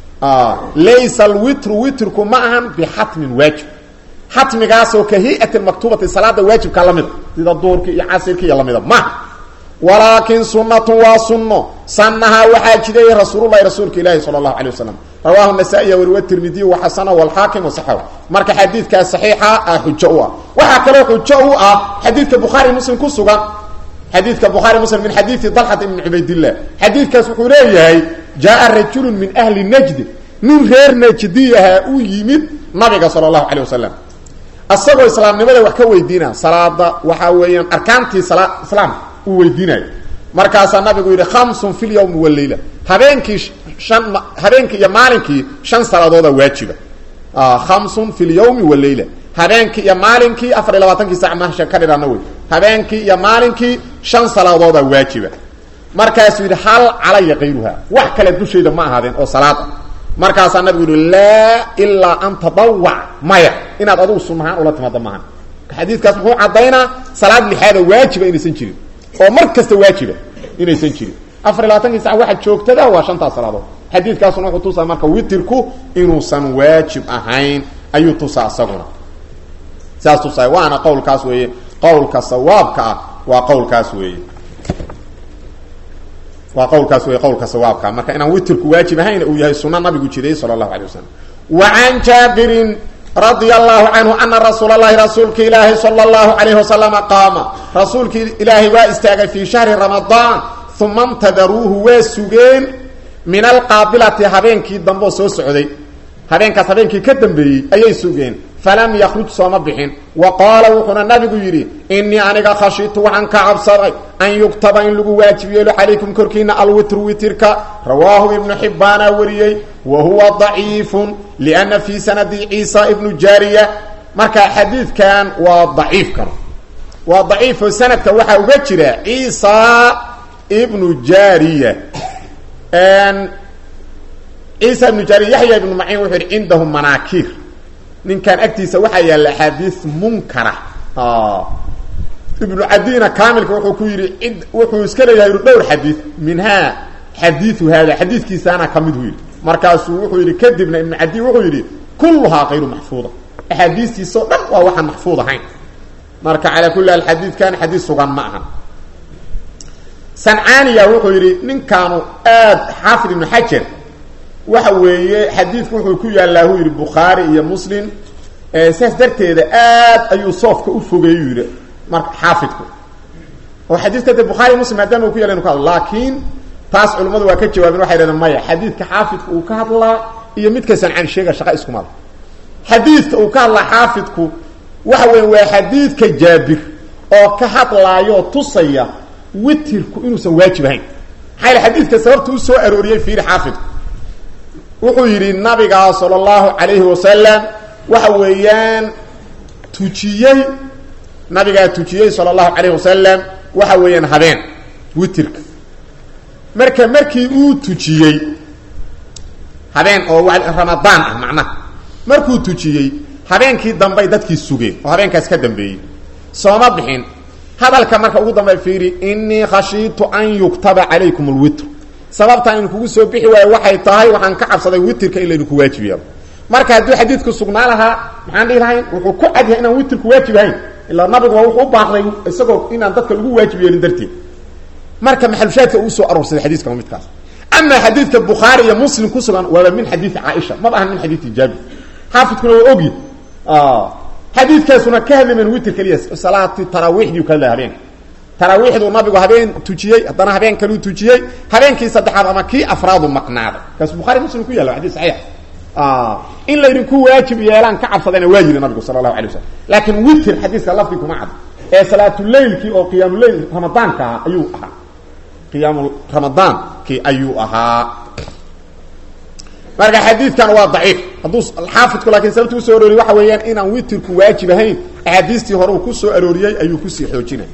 laysa alwitru witrku ma ahan bixatmin waajib xatmigaasoo ka hay-ati maktubati salaada waajibka lamida sida duurki iyo casirki iyo lamida maha walaakin sunatun waa sunno sannahaa waxaa jideeyey rasuululahi rasuulka ilaahi sala allahu alay wasalam rawaahu nasaa-iya wariwa tirmidiy waxasana walxaakim wasaxaw marka xadiidkaas saxiixa ah xujo u ah waxaa kaloo xujo u ah xadiidka bukhaari muslim ku sugan xadiidka bukhaari muslim min xadiidi dalxat ibni cubaydillah xadiidkaas wuxuu leeyahay jaa rajulu min ahli najdi nin reer najdi ahaa u yimid nabiga sala allahu calay wasalam isagoo islaamnimada wax ka weydiina salaada waxaa weeyaan arkaantii sala islaamka uu weydiinayo markaasaa nabigu yidhi khamsun fi lyawmi waleyla habeenkii shan habeenkii iyo maalinkii shan salaadooda waajiba khamsun fi lyawmi waleyla habeenkii iyo maalinkii afar iyo labaatankii sac masha ka dhidhana wey habeenkii iyo maalinkii shan salaadooda waajiba markaasuu yidhi hal calaya kayruha wax kale dushayda ma ahaadeen oo salaad ah markaasaa nabigu yihi laa ilaa an tadawac maya inaad adugu sunahaan ula timaado maahan xadiidkaas muxuu caddaynaa salaad lixaada waajiba inaysan jirin oo mar kasta waajiba inaysan jirin afar iyo labaatankii sac waxa joogtada waa shantaas salaadood xadiidkaasuna wuxuu tusaa marka witirku inuusan waajib ahayn ayuu tusaa isaguna sidaas tusaay waana qowlkaas weeye qowlka sawaabka ah waa qowlkaas weeye waa qowlkaas wey qowlka sawaabka marka inaan witirku waajib ahayn uu yahay suna nabigu jiray sala allahu alay wasalam wa can jaabirin radia allahu canhu ana rasuula llahi rasuulka ilaahi sala allahu alayhi wasalama qaama rasuulkii ilaahay waa istaagay fii shahri ramadaan uma ntadaruuhu waa sugeen min alqaabilati habeenkii dambe oo soo socday habeenkaas habeenkii ka dambeeyey ayay sugeen falam yakruj sooma bixin wa qaala wuxuuna nabigu yidhi inii aniga khashitu waxaan ka cabsaday an yugtaba in lagu waajib yeelo calaykum korkiina alwitru witirka rawaahu ibnu xibbaana wariyey wa huwa daciifun lianna fii sanadi ciisa ibnu jaariya marka xadiidkan waa daciifkan waa daciifo sanadka waxaa uga jira ciisa ibnu jaariya ciisa ibnu jaariya yaxya ibnu maciin wuxuu yidhi cindahu manaakiir ninkan agtiisa waxaa yaalla axaadiis munkara ibnu cadina kaamilka wuxuu ku yidhi cid wuxuu iska leeyahay dhowr xadiid minhaa xadiiu haada xadiidkiisaana ka miduu yidhi markaasuu wuxuu yidhi kadibna ibnu cadi wuxuu yidhi kulluhaa kayru maxfuuda axaadiistiisao dhan waa waxaan maxfuud ahayn marka calaa kulli haal xadiidkan xadiid sugan ma aha sancaaniya wuxuu yidhi ninkaanu aad xaafid ibnu xajar waxa weeye xadiidku wuxuu ku yaallaa uu yidhi bukhaari iyo muslim saas darteeda aad ayuu soofka u fogeeyuu yidhi marka xaafidku oo xadiidka de bukhaari muslim maadaama uu ku yalla inu ka hadlo laakiin taas culimmadu waa ka jawaabeen waxay dhahdeen maya xadiidka xaafidku uu ka hadlaa iyo midka sancaan sheega shaqa iskumada xadiidka uu ka hadlaa xaafidku waxa weya waa xadiidka jaabir oo ka hadlaayoo tusaya witirku inuusan waajib ahayn maxaa yale xadiidka sababta u soo arooriyey fiiri xaafidku wuxuu yidhi nabigaa sala allahu calayhi wasalam waxa weeyaan tujiyey nabigaa tujiyey sala allahu calayhi wasalam waxa weeyaan habeen witirka marka markii uu tujiyey habeen oo ramadaan ah macnaha markuu tujiyey habeenkii dambey dadkii sugeen oo habeenkaas ka dambeeyey sooma bixin hadalka marka ugu dambey fiiri inii khashiitu an yuktaba calaykum alwitr sababtaan in kugu soo bixi waayo waxay tahay waxaan ka cabsaday witirka in laydinku waajib yeelo marka hadduu xadiidku sugnaa lahaa maxaan dhihi lahayn wuxuu ku cad yahay inaan witirku waajib ahayn ilaa nabigu waa wuxuu u baaqday isagoo inaan dadka lagu waajib yeelin darteed marka maxalushaadka uu soo aroorsaday xadiiska waa midkaas ama xadiidka bukhaari iyo muslim ku sugan waaba min xadiidi caaisha maba ahan min xadiidi jaabir xaafidkuna waa ogyi xadiidkaasuna ka hadlamen witir keliya salaati taraawiixdii ka hadlaya habeenka taraawiixduu nabigu habeen tujiyey haddana habeen kaluu tujiyey habeenkii saddexaad ama kii afraadu maqnaaday kaas bukhari muslim ku yalla xadis saxiix in laydinku waajib yeelaan ka cabsadayna waa yiri nabigu sala allahu alay wasalam laakiin witir xadiiska lafdi kuma cad ee salaatuleylkii oo qiyaamuleyl ramadaanka ahaa ayuu ahaa qiyaamu ramadaankii ayuu ahaa marka xadiidkan waa daciif hadduu xaafidku laakiin sababta usoo arooriyey waxa weeyaan inaan witirku waajib ahayn axaadiistii hore uu ku soo arooriyey ayuu kusii xoojinay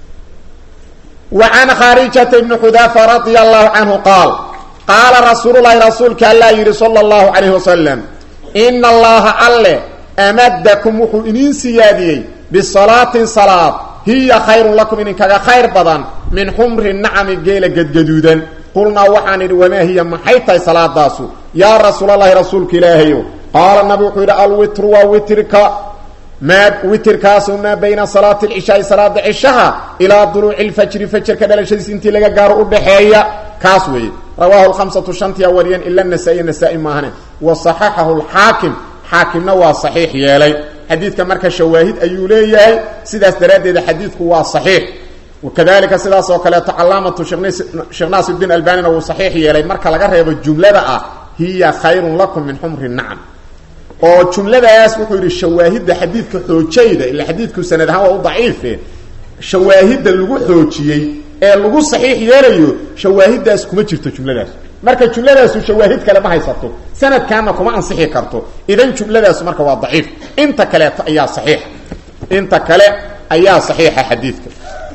wa can khaarijata ibni xudaafa radia allahu canhu qaal qaala rasuululahi rasuulka allaa yidhi sala allahu calayhi wasalam ina allaha alle amadakum wuxuu idiin siyaadiyey bisalaatin salaad hiya khayrun lakum idinkaga khayr badan min xumri nacami geela gadgaduudan qulnaa waxaan idhi wamaa hiya maxay tahay salaadaasu yaa rasuulalahi rasuulka ilaahayo qaala nabi wuxuu yidhi alwitru waa witrka maa witirkaasu maa bayna salaati alcishaai salaada cishaha ilaa duluuci lfajri fajarka dhalashadiis intii laga gaaro udhaxeeya kaas weeye rawaahu lhamsatu shantiya wariyeen ila nasaa-i nasaa-i maahane wa saxaxahu lxaakim xaakimna waa saxiix yeelay xadiidka marka shawaahid ayuu leeyahay sidaas daraaddeeda xadiidku waa saxiix wakadalika sidaas oo kaleeto calaamatu sheekh naasirdiin albanina wuu saxiix yeelay marka laga reebo jumlada ah hiya khayrun lakum min xumri nacam oo jumladaas wuxuu yidhi shawaahidda xadiidka xoojayda ila xadiidku sanad ahaan waa u daciife shawaahidda lagu xoojiyey ee lagu saxiix yeelayo shawaahiddaas kuma jirto jumladaas marka jumladaasu shawaahid kale ma haysato sanadkaana kuma ansixi karto idan jumladaasu marka waa daciif inta kaleeto ayaa saxiixa inta kale ayaa saxiixa xadiidka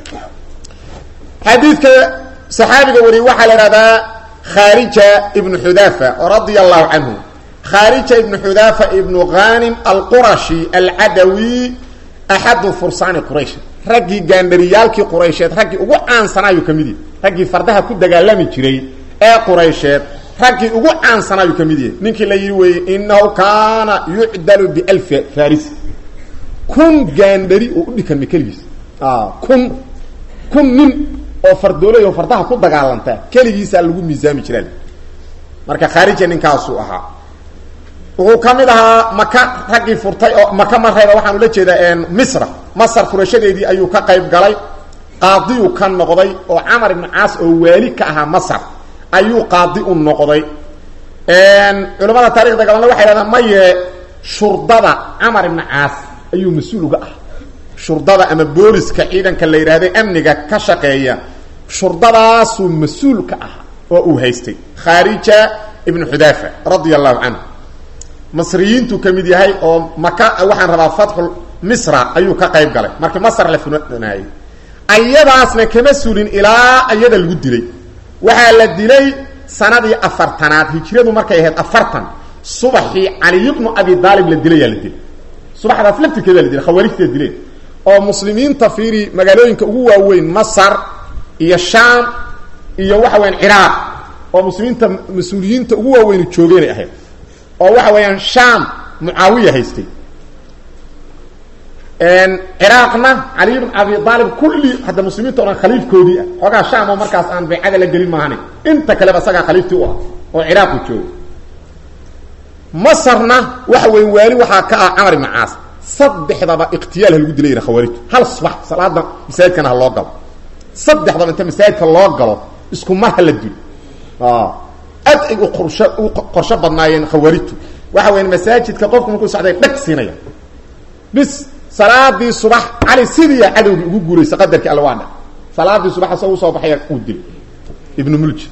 xadiidka saxaabiga wariye waxaa la ihahdaa khaarija ibnu xudaafa radia allahu canhu khaarija ibnu xudaafa ibnu ghanim alqurashi alcadawi axadu fursaani quraysh raggii gaandhariyaalkii quraysheed raggii ugu caansanaayu ka mid yahy raggii fardaha ku dagaalami jiray ee quraysheed raggii ugu caansanaayu ka mid yahay ninkii la yidhi weeye inahu kaana yucdalu bialfi farisi kun gaandhari oo u dhikanma keligiis kun kun nin oo fardoolay oo fardaha ku dagaalanta keligiisaa lagu miisaami jiraa marka khaarija ninkaasuu ahaa wuxuu ka mid ahaa maka raggii furtay oo maka marayba waxaan ula jeedaa misra masar furashadeedii ayuu ka qayb galay qaadiyuu ka noqday oo camar ibnu caas oo waali ka ahaa masar ayuu qaadi u noqday culamada taarikhda gabalna waxay hahdaan maye shurdada camar ibnu caas ayuu mas-uul uga ah shurdada ama booliska ciidanka la yidhahda amniga ka shaqeeya shurdadaasuu mas-uul ka ah oo uu haystay khaarija ibnu xudaafa radia allahu canhu masriyiintuu ka mid yahay oo maka waxaan rabaa fatxu misra ayuu ka qayb galay markii masr la funanaayey ayadaasna kama sulin ilaa ayada lagu dilay waxaa la dilay sanadii afartanaad hijradu markay ahayd afartan subaxii caliy bnu abi daalib la dilayaa la dilay subaxdaas laftirkeeda la dilay khawaarijta dileen oo muslimiinta fiiri magaalooyinka ugu waaweyn masar iyo shaam iyo waxa weyaan ciraaq oo muslimiinta mas-uuliyiinta ugu waaweyni joogeenay ahayd oo waxa weeyaan shaam mucaawiya haystay ciraaqna caliy bn abi aalib kulli hadda muslimiinta o dhan khaliifkoodii ah xoogaa shaam oo markaas aan baycada la gelin maahani inta kaleba isagaa khaliiftii u ah oo ciraaqu jooga masarna waxa weya waali waxaa ka ah camar ibn caas saddexdaba ikhtiyaal ha lagu dilay yidha khawaarijtu hal subax salaada masaajidkana ha loo galo saddexdaba inta masaajidka loo galo isku mar ha la dilo aad ay u qorsho u qorsho badnaayeen khawaarijtu waxa weya masaajidka qofku markuu socday dhag siinaya bis salaadii subax cali sidiiya cadowgii ugu guuraysa qadarkii alla waa dha salaadii subax asagoo usoo baxaya uu dilay ibnu mulji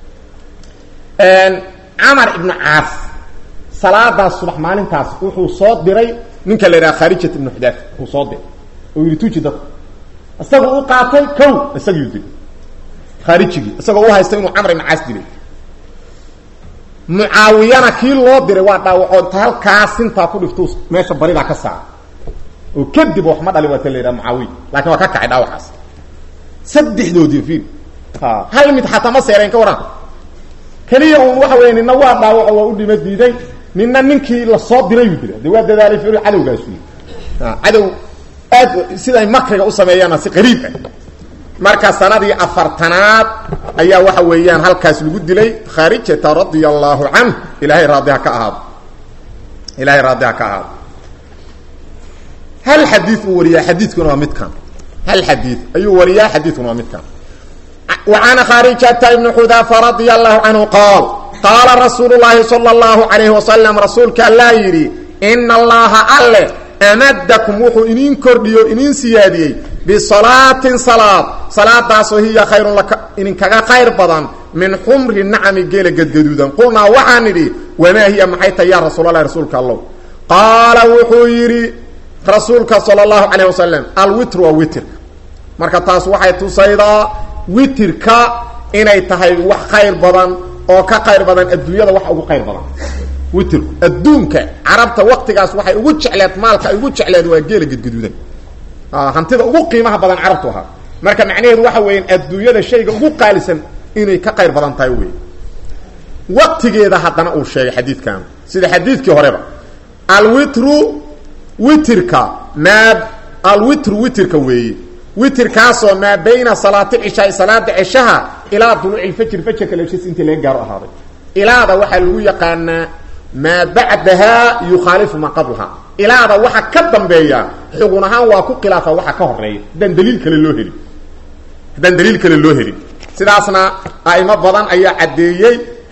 camar ibnu caas salaadaas subax maalintaas wuxuu soo diray ninka la yidhaha khaarijat ibnu xudaaf uu soo diray oo yidhi tuji dadku isaga u qaatay kow isagiiu dilay khaarijigii isagoo u haysta inuu camar ibnu caas dilay mucaawiyana kii loo diray waa dhaawaco inta halkaas sintaa ku dhiftu meesha baridaa ka saara oo kadib wax ma dhalin waa ta la yidhaha mucaawiya lakin waa ka kacay dhaawacaas saddexdoodii fiir hal mid xataa ma seereen ka waran keliya un waxa weya nina waa dhaawaco waa u dhima diiday nina ninkii lasoo dirayuu dilay de waa dadaalay fir cadowgaasu cadow aad siday makriga u sameeyaana si qariib ah marka sanadii afartanaad ayaa waxa weeyaan halkaas lagu dilay khaarijata radia allahu canh ilahay raadiha ka ahaado ilahay raadiha ka ahaado hal xadii uu wariyaa xadiidkuna waa midkan hal xadii ayuu wariyaa xadiidkuna waa midkan وعن khاaرجة بن xudافة رضي الله عنه qاaل qاala رasuuل اللahi صلى الله عليه وسلم rasuulka alaa yidhi إن اللaهa alle أmdكم wuxuu idin kordhiyo idin siyaadiyey بصلاaةi صلاad salaadaasoo hiya khayr idinkaga khayr badan min xmri نacmi geela gedgaduudan qulnaa waxaan idhi وmaa hiya maxay tahy ya rasuul الlah rasuulka allow qaala wuxuu yidhi rasuulka salى الlaهu عليه وسلم alwitr waa witrka marka taas waxay tusaydaa witirka inay tahay wax khayr badan oo ka khayr badan adduunyada wax ugu khayr badan witirku adduunka carabta waktigaas waxay ugu jecleed maalka ay ugu jecleed waa geela gedgaduudan hantida ugu qiimaha badan carabtu ahaa marka macnaheedu waxa weeyaan adduunyada shayga ugu qaalisan inay ka khayr badan tahay wey waqtigeeda haddana uu sheegay xadiidkan sida xadiidkii horeba alwitru witirka maa alwitru witirka weeye witirkaasoo maa bayna salaati cishaai salaada ceshaha ilaa duluuci lfajri fajarka leshis intii laga gaaro ahaaday ilaada waxaa lagu yaqaanaa maa bacdahaa yukhaalifu maa qablaha ilaada waxa ka dambeeya xugun ahaan waa ku khilaafa waxa ka horeeya haddaan daliil kale loo helin haddaan daliil kale loo helin sidaasna a'imo badan ayaa caddeeyey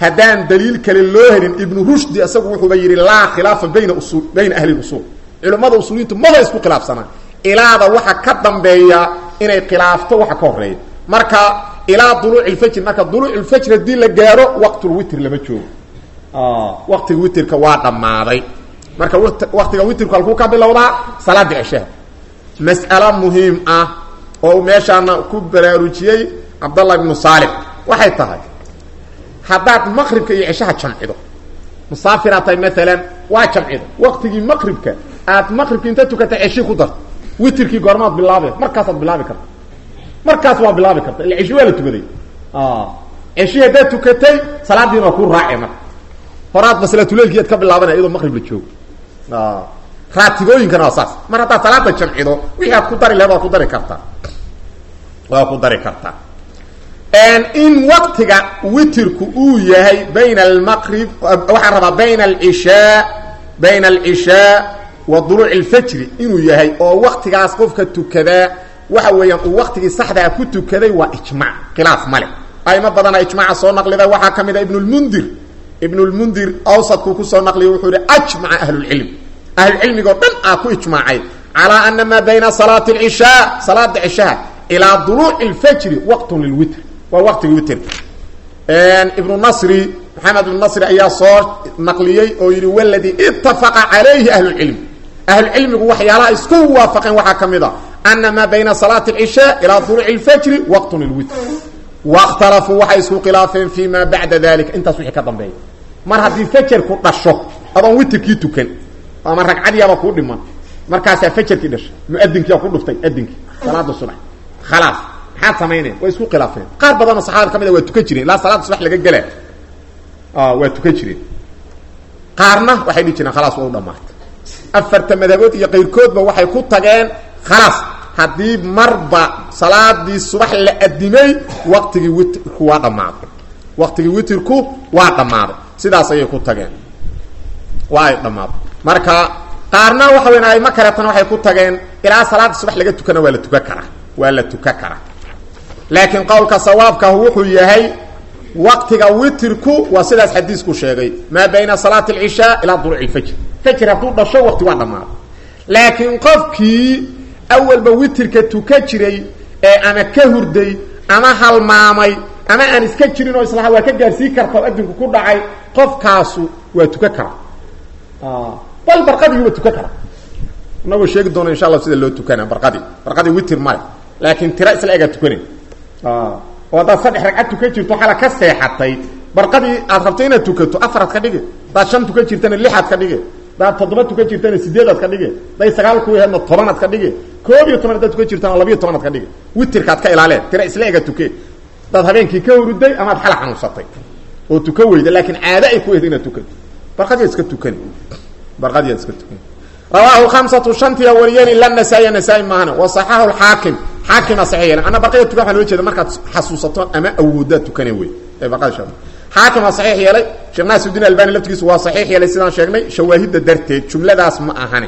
haddaan daliil kale loo helin ibnu rushdi isagu wuxuuba yidhi laa khilaafa bayna usul bayna ahli usuul culimmada usuuliyiintu maba isku khilaafsanaa ilaada waxa ka dambeeya inay khilaafto waxa ka horeeya marka ilaa duluuc ilfajr marka duluuc ilfajr haddii la gaaro waqtulwitr lama joogo waqtiga witrka waa dhammaaday marka waqtiga witrku halkuu ka bilowdaa salaada ceshaha mas'alo muhiim ah oo uu meeshaana ku baraarujiyey cabdallah ibnu saalix waxay tahay haddaad maqribka iyo ceshaha jamcido musaafiraad tahay maalan waa jamcido waqtigii maqribka aad maqribki inta tukata ceshii ku darto witrkii goormaad bilaabe markaasaad bilaabi karta markaas waa bilaabi karta illa ceshi waa la tukaday ceshi haddaad tukatay salaadiina waa ku raace marka horaad maslatuleilkiiad ka bilaabanaya iyadoo maqrib la joogo raatibooyinkana waa saas mar haddaad salaada jamcido wixii aad ku dari laheed waa ku dari kartaa waa ku dari kartaa in waqtiga witirku uu yahay bayna almaqrib waxaan rabaa bayna alcishaa bayna alcishaa wa duluuc alfajri inuu yahay oo waqtigaas qofka tukadaa waxa weeyaan uu waqtigii saxdaa ku tukaday waa ijmac khilaaf male aimo badana ijmaaca soo naqlida waxaa ka mid a ibn lmundir ibn lmundir awsadkuu kusoo naqliya wuxuu yihi ajmaca ahlulcilm ahlulcilmigoo dhan aa ku ijmaacay calaa ana maa bayna salaati alcishaa salaada cishaha ilaa duluuci alfajri waqtun lilwitr waa waqtiga witrka ibnu nasri maxamed ibnu nasri ayaa soo naqliyey oo yidhi waladii itafaqa calayhi ahlulcilm ahlulcilmigu waxyaalaha isku waafaqeen waxaa ka mid a ana maa bayna salaati alcishaa ilaa duluuci alfajri waqtun lilwitr wakhtalafuu waxay isku khilaafeen fi ma bacda dalika intaas wixii ka dambeeya mar haddii fajarku dhasho adoon witrkii tukan ama ragcadiiaba kuu dhiman markaasaa fajarkii dhashay muadinkiia ku dhuftay adinkii salaada subax khalaas maxaad samaynaya waa isku khilaafeen qaar badanoo saxaabada ka mid a waa tukan jireen ilaa salaada subax laga gela waa tukan jireen qaarna waxay dhihi jireen khalaas waa u dhamaatay afarta madhabood iyo qayrkoodba waxay ku tageen khalaas haddii marba salaadii subax la adimay waqtigii witrku waa dhammaaday waqtigii witrku waa dhammaaday sidaas ayay ku tageen waa ay dhammaaday marka qaarna waxa weyn ayma kaletana waxay ku tageen ilaa salaada subax laga tukana waa la tukan karaa waa la tukan karaa laakiin qowlka sawaabkaah wuxuu yahay waqtiga witrku waa sidaas xadiisku sheegay maa bayna salaati alcishaa ilaa duluuci lfajr fajr hadduu dhasho waqti waa dhammaaday laakiin qofkii awalba witrka tuka jiray ee ama ka hurday ama halmaamay ama aan iska jirin oo islaha waa ka gaarsii karta oo adinku ku dhacay qofkaasu waa tuka karaa bal barqadii waa tuka karaa inagoo sheegi doono insha allah sida loo tukana barqadii barqadii witr male laakiin tira isla egaa tukana oo haddaad saddex ragcad tukan jirto xala ka seexatay barqadii aad rabto inaad tukato afaraad ka dhige hadaad shan tukan jirtana lixaad ka dhige hadaad toddoba tukan jirtana sideedaad ka dhige haday sagaal ku yaheedna tobanaad ka dhige koob iyo toban hadaad tukan jirtana labiyo tobanaad ka dhige witrkaad ka ilaaleen tira isla ega tuke hadaad habeenkii ka huruday amaad xala xanuunsatay oo tukan weyda laakiin caado ay ku wehda inaad tukato barqadiyaad iska tukan barqadiyaad iska tukan rawaahu hamsatu shantiya wariyeen ila nasaa-iya nasaa-i maahana wa saxahu lxaakim xaakima saxiix yeelen anna barqada tukan waxaa loo jeeda markaad xasuusato ama awoodaad tukane wey ee barqada sha xaakim waa saxiix yeelay sheekh naasirudiin albani laftigiisu waa saxiix yeelay sidaan sheegnay shawaahidda darteed jumladaas ma ahani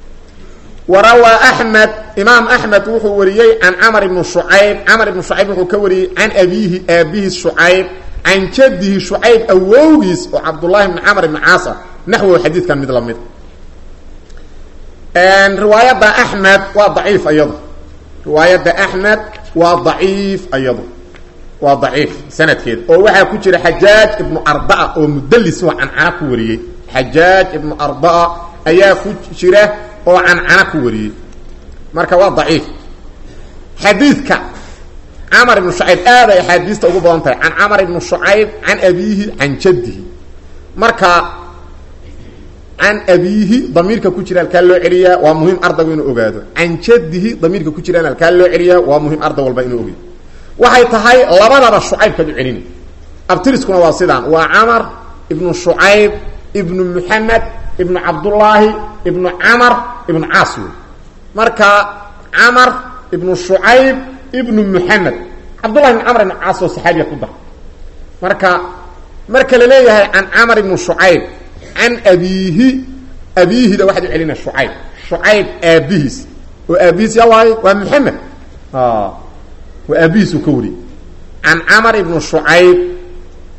wa rawaa axmed imaam axmed wuxuu wariyey can camar ibnu shucayb camar ibnu shucayb wuxuu ka wariyey can abiihi aabihi shucayb can jadihi shucayb awowgiis oo cabdullahi ibni camar ibni caas ah naxwow xadiidkan mid lamid riwaayadda axmed waa daciif ayadu riwaayadda axmed waa daciif ayadu waa daciif sanadkeeda oo waxaa ku jira xajaaj ibnu ardaa oo mudallis oo cancana ku wariyey xajaaj ibnu ardaa ayaa ku jira oo cancana ku wariyey marka waa daciif xadiidka camar ibnu shucayb aad ay axaadiista ugu badan tahay can camar ibnu shucayb can abiihi can jaddihi marka can abiihi damiirka ku jira halkaa loo celiyaa waa muhim ardaygu inuu ogaado can jaddihi damiirka ku jiraan halkaa loo celiyaa waa muhim arday walba inuu ogaado waxay tahay labadaba shucaybkaad u celina abtiriskuna waa sidaan waa camar ibnu shucayb ibnu muxamed ibnu cabdullaahi ibnu camar ibnu caas wey marka camar ibnu shucayb ibnu muxamed cabdullahi ibnu camar ibnu caas oo saxaabiya ku dar marka marka la leeyahay can camar ibnu shucayb can abiihi abiihida waxaad u celina shucayb shucayb aabihiis oo aabihiis yaa waaye waa muxamed waa aabihiisuu ka wariyey can camar ibnu shucayb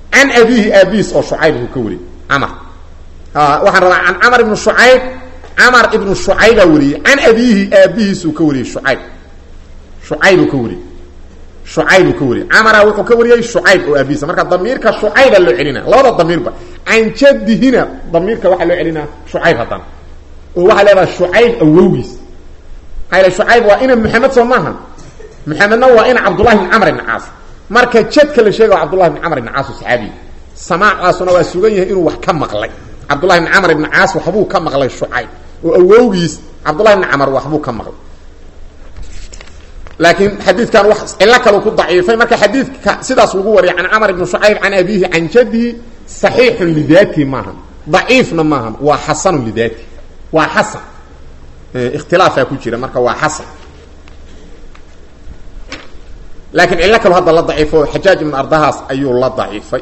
can abiihi aabihiis oo shucayb uu ka wariyey camar waxaan rabaa can camar ibnu shucayb camar ibnu shucaybaa wariyey can abiihi aabihiisuu ka wariyey shucayb shucaybuu ka wariyey shucaybuu ka wariyey camara wuxuu ka wariyey shucayb oo aabihiisa marka damiirka shucayba loo celina labada damiirba can jadihina damiirka waxaa loo celinaa shucayb haddana oo waxaa leedaha shucayb awowgiis maxaa yl shucayb waa ina maxamed soo maaha maxamedna waa ina cabdullahi bn camr ibn caas marka jadka la sheega waa cabdullahi bn camr ibn caas oo saxaabiya samaacaasuna waa sugan yahay inuu wax ka maqlay cabdullahi bn camr ibn caas waxbuu ka maqlay shucayb oo awowgiis cabdullahi bn camr waxbuu ka maqlay laakiin xadiidkan wax cilo kalu ku daciifay marka xadiidka sidaas lagu wariyay can camr ibn shucayb can abihi can jadihi saxiixun lidaatihi maaha daciifna maaha waa xasanun lidaatihi waa xasan ikhtilaafaa ku jira marka waa xasan laakiin cillo kalu hadda la daciifo xajaaj ibn ardahaas ayuu la daciifay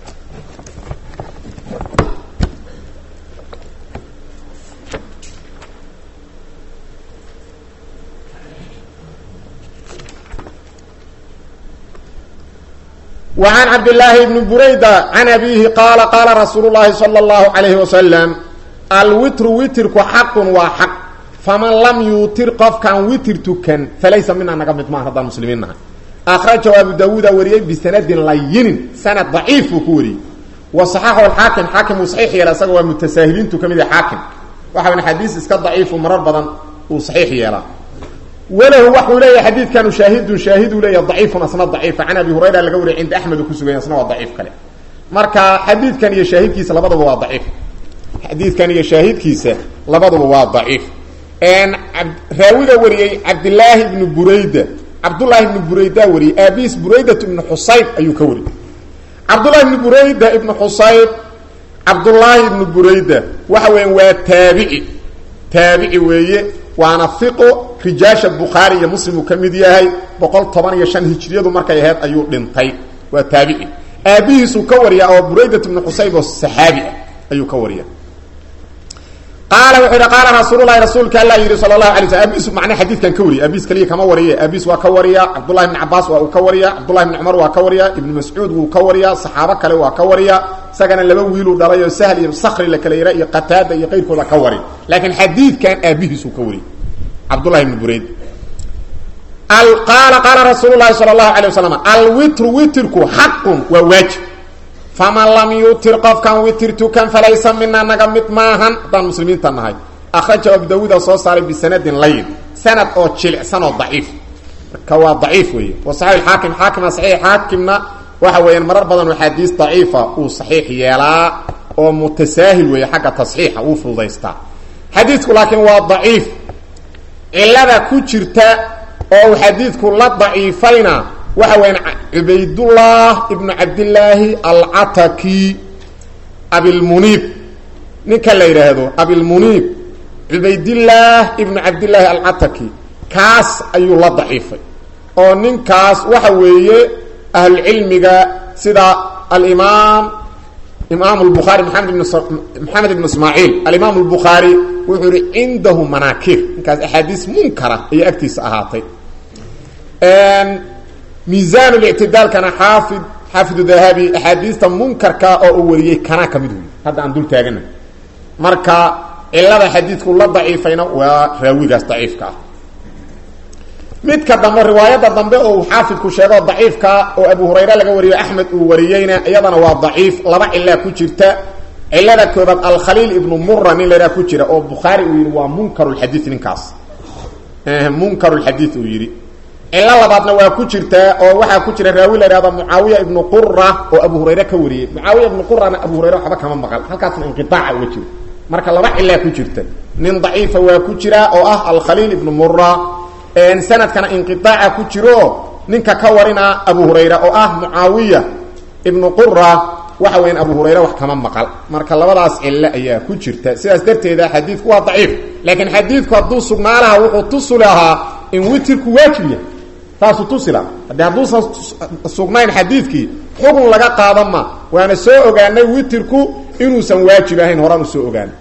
وعن عبد الله بن بريدة عن أبيه قال قال رسول الله صلى الله عليه وسلم الوتر وترك حق وحق فمن لم يوتر قف كان وتر تكن فليس منا نقمت ما هذا المسلمين أخرجه أبو داود وريه بسند لين سند ضعيف كوري وصححه الحاكم حاكم صحيح يلا سقوا متساهلين تكمل حاكم وحنا حديث اسك ضعيف ومرر بدن وصحيح يلا وله وحو لي حديث كانوا شاهد شاهد لي ضعيف اصلا ضعيف عن ابي هريره لغا وري عند احمد كسوغين اصلا ضعيف كله marka xadiidkan iyo shaahidkiisa labadaba waa daciif xadiidkan iyo shaahidkiisa labadaba waa daciif een raawiga wariyay abdullah ibn burayda abdullah ibn burayda wariyay abis burayda ibn husayb ayuu ka wariyay abdullah ibn burayda ibn husayb abdullah ibn burayda waxa weyn waa taabici taabici weeye waana fiqo rijaasha bukhaari iyo muslim uu ka mid yahay boqol toban iyo shan hijriyadu markay ahayd ayuu dhintay waa taabici aabihiisuu ka wariya oo buraydat ibnu xusayb oo saxaabi ah ayuu ka wariya qaala wuxuu yidhi qaala rasuululahi rasuulka alla yidhi sala allahu alay sl aabihiisu macnaa xadiidkan ka wariya aabihiis kaliya kama wariye aabihiis waa ka wariya cabdullahi ibni cabaas waa uu ka wariya cabdullahi ibni cumar waa ka wariya ibnu mascuud wuu ka wariya saxaabo kale waa ka wariya isagana laba wiiluu dhalay oo sahl iyo sakri la kala yara iyo qataada iyo qayrkooda ka wari laakiin xadiidkan aabihiisuu ka wariy cabdullahi ibni burayd qaala qaala rasuulu lahi sala allahu alay wasalam alwitru witrku xaqun waa waajib faman lam yutir qofkan witir tukan falaysa mina naga mid maahan haddaan muslimiinta nahay akhrajahu abu dawuuda soo saaray bisanadin layin sanad oo jilicsan oo daciif marka waa daciif weeye wa saxiix xaakim xaakima saxiix xaakimna waxa weeyaan marar badan axaadiis daciifa uu saxiix yeelaa oo mutasaahil weeye xagga tasxiixa uu fududaystaa xadiidku laakiin waa daciif cilada ku jirta oo uu xadiidku la daciifayna waxa weeyaan cubaydullah ibnu cabdillaahi alcataki abilmuniib ninka la yidhaahdo abilmuniib cubaydillaah ibnu cabdillaahi alcataki kaas ayuu la daciifay oo ninkaas waxa weeye ahlucilmiga sida alimaam imaam lbukhaari maamed ibn maxamed ibn ismaaciil alimaam lbukhaari wuxuu yihi cindahu manaakir ninkaas axaadiis munkara ayay agtiisa ahaatay miisaan lictidaalkana xaafid xaafidu dahabi axaadiista munkarka oo uu wariyey kanaa ka mid wey hadda aan dul taagana marka cilada xadiidku la daciifayna waa raawigaas daciifka ah midka dambe riwaayadda dambe oo uu xaafidku sheego daciifka oo abu hurayre laga wariyo axmed uu wariyeyna iyadana waa daciif laba cilaa ku jirta cilada koobaad alkhaliil ibnu mura nin lahaa ku jira oo bukhaari uu yidhi waa munkarulxadii ninkaas munkarulxadii uu yidhi cilo labaadna waa ku jirtaa oo waxaa ku jira raawi la ihahdo mucaawiya ibnu qura oo abu hurayre ka wariyey mucaawiya ibnu qurana abu hurayre waxba kama maqal halkaasna inqiaaca uga jiro marka laba cilaa ku jirta nin daciifa waa ku jira oo ah alkhaliil ibnu mura sanadkana inqiaaca ku jiro ninka ka warina abu hurayra oo ah mucaawiya ibnu qura waxa weyan abu hurayre wax kama maqal marka labadaas cilo ayaa ku jirta sidaas darteeda xadiidku waa daciif laakiin xadiidku hadduu sugnaa lahaa wuxuu tusi lahaa in witirku waajib yahay taasuu tusi lahaa haddii hadduusan sugnayn xadiidkii xugun laga qaadan ma waana soo ogaanay witirku inuusan waajib ahayn horaan u soo ogaanay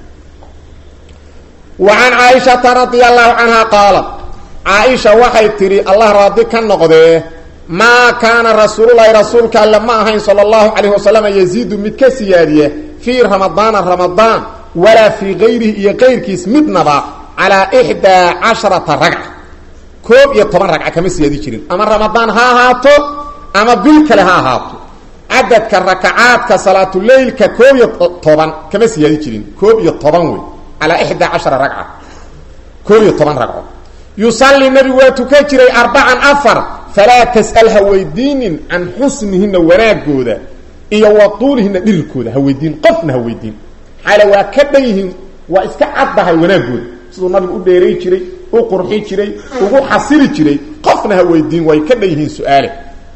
wa can caaishata radia allahu canha qaalat caaisha waxay tidhi allah raadi ka noqdee maa kaana rasuululahi rasuulka alle ma ahayn sala allahu calayh wasalam yaziidu mid ka siyaadiya fii ramadaana ramadaan walaa fii kayrihi iyo kayrkiis midnaba calaa ixdaa casharata ragca koob iyo toban ragca kama siyaadi jirin ama ramadaan ha ahaato ama bil kale ha ahaato cadadka rakacaadka salaatuleylka koob iyo toban kama siyaadi jirin koob iyo toban wey calaa ixdaa cashara ragca koob iyo toban ragco yusalli nebigu waa tukan jiray arbacan afar falaa tas'al ha weydiinin can xusnihina wanaagooda iyo wa tuulihina dhirirkooda ha weydiin qofna ha weydiin xaale waa ka dhan yihiin waa iska caddahay wanaagooda siduu nabigu u dheeray jiray u qurxi jiray ugu xasili jiray qofna ha weydiin way ka dhan yihiin su-aale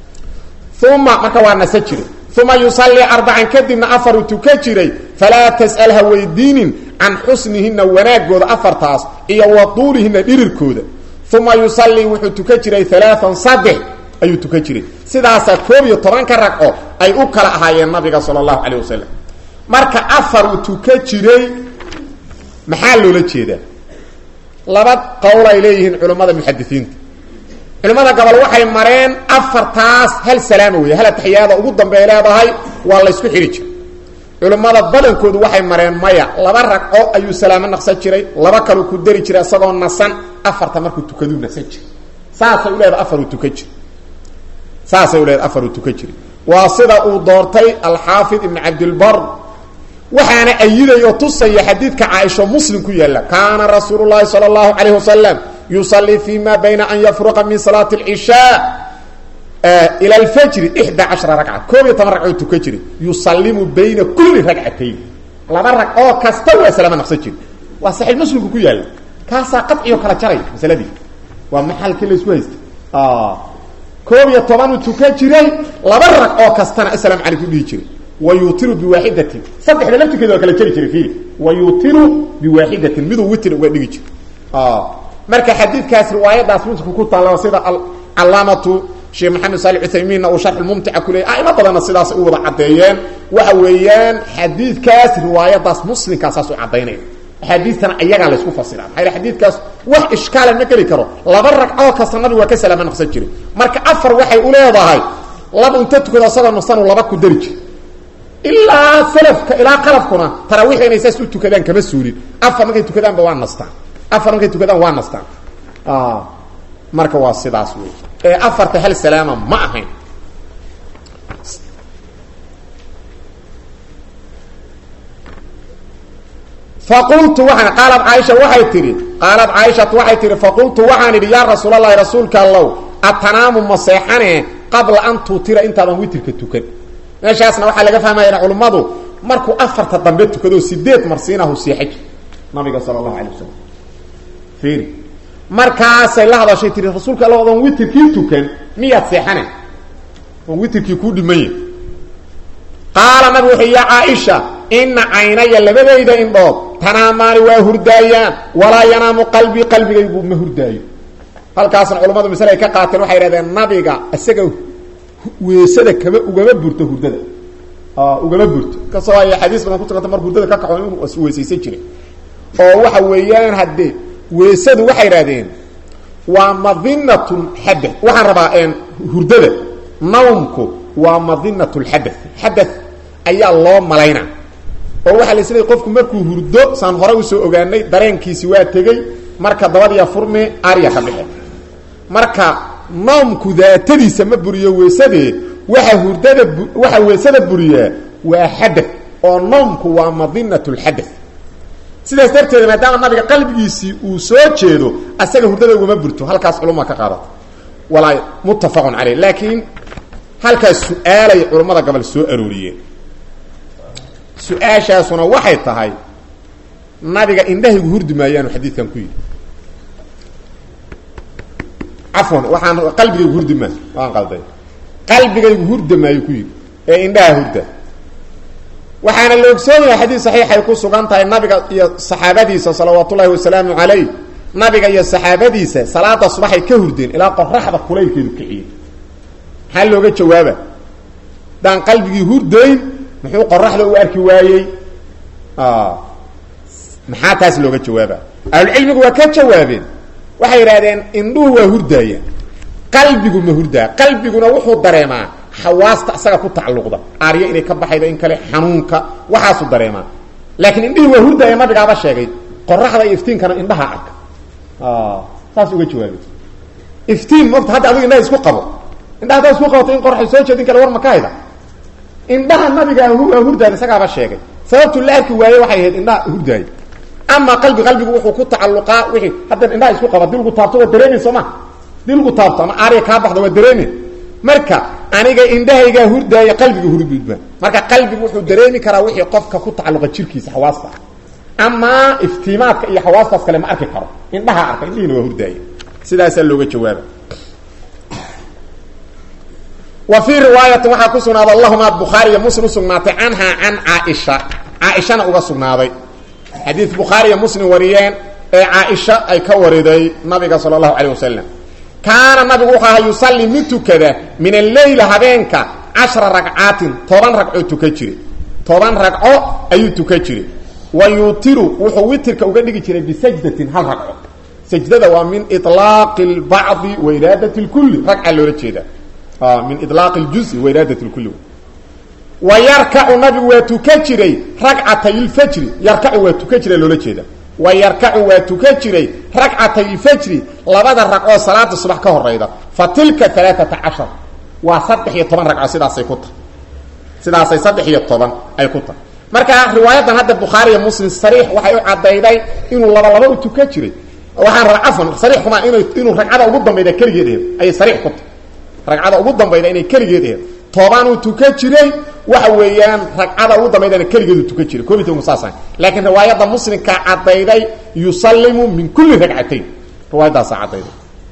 uma marka waa nasa jiray uma yusallii arbacan kadibna afaruu tukan jiray falaa tas'al ha weydiinin can xusnihina wanaagooda afartaas iyo wa tuulihina dhirirkooda uma yusallii wuxuu tukan jiray alaaan saddex ayuu tukan jiray sidaasaa koob iyo tobanka ragco ay u kala ahaayeen nabiga sala allahu calayh wasalam marka afar uu tukan jiray maxaa loola jeedaa laba qowl ay leeyihiin culammada muxadisiinta culimmada gobol waxay mareen afartaas hal salaama weeye hal ataxiyaada ugu dambey leedahay waa laysku xidhi jiray culimmada badankoodu waxay mareen maya laba ragco ayuu salaamo naqsan jiray laba kaluu ku dari jiray isagoo nasan afarta markuu tukaduu nasan jiray saasay u leedahay afaruu tukan jiray saasay u leedahay afaruu tukan jiray waa sida uu doortay alxaafid ibn cabdilbar waxaana ayiday oo tusaya xadiidka caaisho muslim ku yaalla kaana rasuulu llahi sala allahu calayh wasalam yusallii fi ma bayna an yafruqa min salaati alcishaa ila alfajri ixda cashara ragca koob iyo toban ragcoo tukan jiray yusallimu bayna kulli ragcatayn laba rag oo kasta waa salaamo naqsan jiri waa saxiix muslimku ku yaalla kaasaa qadciyo kala jaray masaladii waa maxalkii laysku haysta koob iyo tobanuu tukan jiray laba rag oo kastana asalaamu calaykum dhihi jiray wa yuutiru biwaaxidatin saddexda laftirkeeda waa kala jari jiray fiili wa yuutiru biwaaxidatin miduu witr uga dhigi jiray marka xadiidkaas riwaayadaas muslimku ku taalla sida calaamatu sheekh maxamed saali cuthaymiinna uu sharx mumtica ku leeyay aimo badanna sidaas u wada caddeeyeen waxa weeyaan xadiidkaas riwaayadaas muslimkaa saas u caddaynaya axaadiistana ayagaa laysku fasiraa maxaa xadiidkaas wax ishkaala ma geli karo laba ragcoo kasta nabigu waa ka salaamo naqsan jiray marka afar waxay u leedahay laba inta tukado asagoo naqsanuu laba ku dari jir ilaa salafka ilaa qalafkuna taraawiixda inay saas u tukadaan kama suulin afar markay tukadaanba waa nastaan afar markay tukadaan waa nastaan marka waa sidaas wey ee afarta hal salaama ma ahayn faqultu waxaan qaalad caaisha waxay tidhi qaalad caaishatu waxay tihi faqultu waxaan idhi yaa rasuulalahi rasuulka allow atanaamu ma seexane qabla an tuutira intaadan witirka tukan meeshaasna waxaa laga fahmaya culummadu markuu afarta dambe tukado sideed marsiinahu seexaj nabiga sala allahu alay wasalam fiiri markaasay la hadashay tihi rasuulka alla odan witirkii tukan miyaad seexane oon witirkii kuu dhimanya qaala nabigu wuxuu ya caaisha ina caynaya labadayda indhood tanaamaani waa hurdaayaan walaa yanaamu qalbii qalbigaygu ma hurdaayo halkaasna culammadu masle ay ka qaateen waxay yidhahdeen nabiga isaga weesada kama ugama burto hurdada ugama burto kasoo ay xadiis badan kutukanta mar hurdada ka kaxo inuu weesaysan jiray oo waxa weeyaan haddee weesadu waxay yidhahdeen waa madinat lxadath waxaan rabaa hurdada nawmku waa madinat lxadath xadath ayaa loo malayna oo waxaa la isleeyay qofku markuu hurdo saan hore usoo ogaanay dareenkiisi waa tegey marka dabadiya furme arya ka bixe marka noomku daatadiisa ma buriyo weesadee waxa hurdada waxa weesada buriyaa waa xadath oo noomku waa madinat lxadath sidaas darteeda maadaama nabiga qalbigiisii uu soo jeedo asaga hurdada ugama burto halkaas culuma ka qaadata walaa muttafaqun caleyh laakiin halkaas su-aalay culammada gobol soo arooriyeen su-aashaasuna waxay tahay nabiga indhahaygu hurdi maayaanu xadiidkan ku yidhi cafwan waxaan qalbigaygu hurdi maa waan qalday qalbigaygu hurda maayo ku yidhi ee indhaha hurda waxaana la ogsoon yahay xadiid saxiixay ku sugan tahay nabiga iyo saxaabadiisa salawaat ullaahi wasalaamu calayh nabiga iyo saxaabadiisa salaada subaxay ka hurdeen ilaa qoraxda kulaylkeedu kiciyey maxaa looga jawaaba daan qalbigii hurdayn muxuu qoraxda u arki waayey maxaa taas looga jawaaba ahlucilmigu waa ka jawaabeen waxay yidhahdeen indhuhu waa hurdaayaan qalbigu ma hurdaa qalbiguna wuxuu dareemaa xawaasta isaga ku tacalluqda aaryo inay ka baxaydo in kale xanuunka waxaasuu dareemaa laakiin indhihii waa hurdaaya nabigaaba sheegay qoraxda iyo iftiinkana indhaha arka saas uga jawaabay iftiin mogta hadda adigu indhaha isku qabo indhaha haddaad isku qabato in qoraxay soo jeedin kale war ma ka hayda indhaha nabigaa waa hurdaaya isagaaba sheegay sababtu la arki waaye waxay ahayd indhaha hurdaaya ama qalbi qalbigu wuxuu ku tacalluqaa wixii hadda indhaha isku qaba dii lagu taabto waa dareemin soo ma dii lagu taabto ama aariya kaa baxda waa dareemin marka aniga indhahaygaa hurdaaya qalbiga hurgudba marka qalbigu wuxuu dareemi karaa wixii qofka ku tacalluqa jirkiisa xawaasta amaa iftiimaadka iyo xawaastaas kale ma arki karo indhaha arka indhihiina waa hurdaaya sidaasaa looga jawaaba wa fii riwaayatin waxaa ku sugnaaday allahuma bukhaariya muslim usugnaatay canhaa can caaisha caaishana uga sugnaaday xadiid bukhaariya muslim wariyeen ee caaisha ay ka wariday nabiga sala allahu calayh wasalam kaana nabigu wuxuu ahaa yusalli mid tukada min alleyla habeenka cashra ragcaatin toban ragcoo tuka jire toban ragco ayuu tuka jiray wa yuutiru wuxuu witirka uga dhigi jiray bisajdatin hal ragco sajdada waa min ilaaqi lbacdi wa iraadati lkulli ragca loola jeeda min ilaaqi ljuzi wa iraadati lkulli wa yarkacu nabigu waa tuka jiray ragcatay lfajri yarkacu waa tuka jira loola jeeda wa yarkacu waa tuka jiray ragcatay lfajri labada ragcoo salaada subax ka horayda fa tilka alaaata cashar waa saddex iyo toban ragco sidaasay ku tahay sidaasay saddex iyo toban ay ku tahay marka riwaayadan hadda bukhaariiyo muslim sariix waxay u cadayday inuu laba laba u tuka jiray waxaan ra cafan sariix kuma inu inuu ragcada ugu dambayda keligeed aheed ayay sariix ku tahay ragcada ugu dambayda inay keligeed aheed tobanuu tuka jiray waxa weeyaan ragcada ugu dambaydana keligeedu tuka jiray koob iyo tobanku saasa laakiin riwaayadda muslimka cadayday yusallimu min kulli ragcatayn riwaayaddaasa cadayday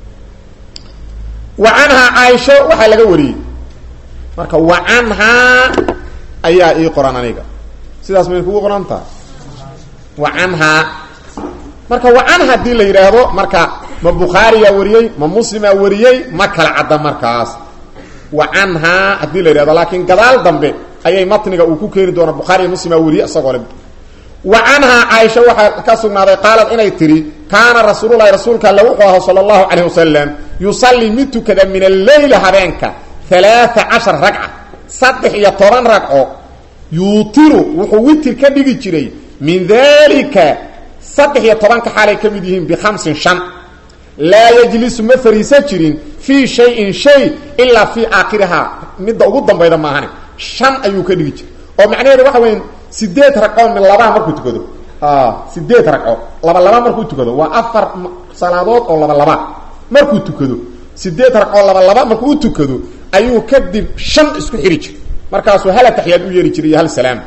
wa canhaa caaisho waxaa laga wariyey marka wa canhaa ayaa ii qoran aniga sidaas may kugu qoran tahay wa canhaa marka wa canha hadii la yidhaahdo marka ma bukhaariyaa wariyey ma muslimaa wariyey ma kala cadda markaas wa canhaa haddii la yidhahdo laakiin gadaal dambe ayay matniga uu ku keeni doona bukhaariya muslimaa wariyey isagoo le wa canhaa caaisha waxaa ka sugnaaday qaalad inay tidhi kaana rasuululahi rasuulka alle wuxuu ahaa sala allahu calayh wasalam yusallii mid tukada min alleyla habeenka alaaa cashar ragca saddex iyo toban ragco yuutiru wuxuu witir ka dhigi jiray min dalika saddex iyo tobanka xaalay ka mid yihiin bikhamsin shan laa yajlisu ma fariisan jirin fii shayin shay ilaa fii aakhirihaa midda ugu dambayda maahane shan ayuu ka dhigi jiray oo macnaheedu waxa weya sideed ragco mi labaha markuu tukado sideed ragco laba laba markuu tukado waa afar salaadood oo laba laba markuu tukado sideed ragco laba laba markuu u tukado ayuu kadib shan isku xiri jiray markaasuu hal ataxiyaad u yeeri jiray iyo hal salaam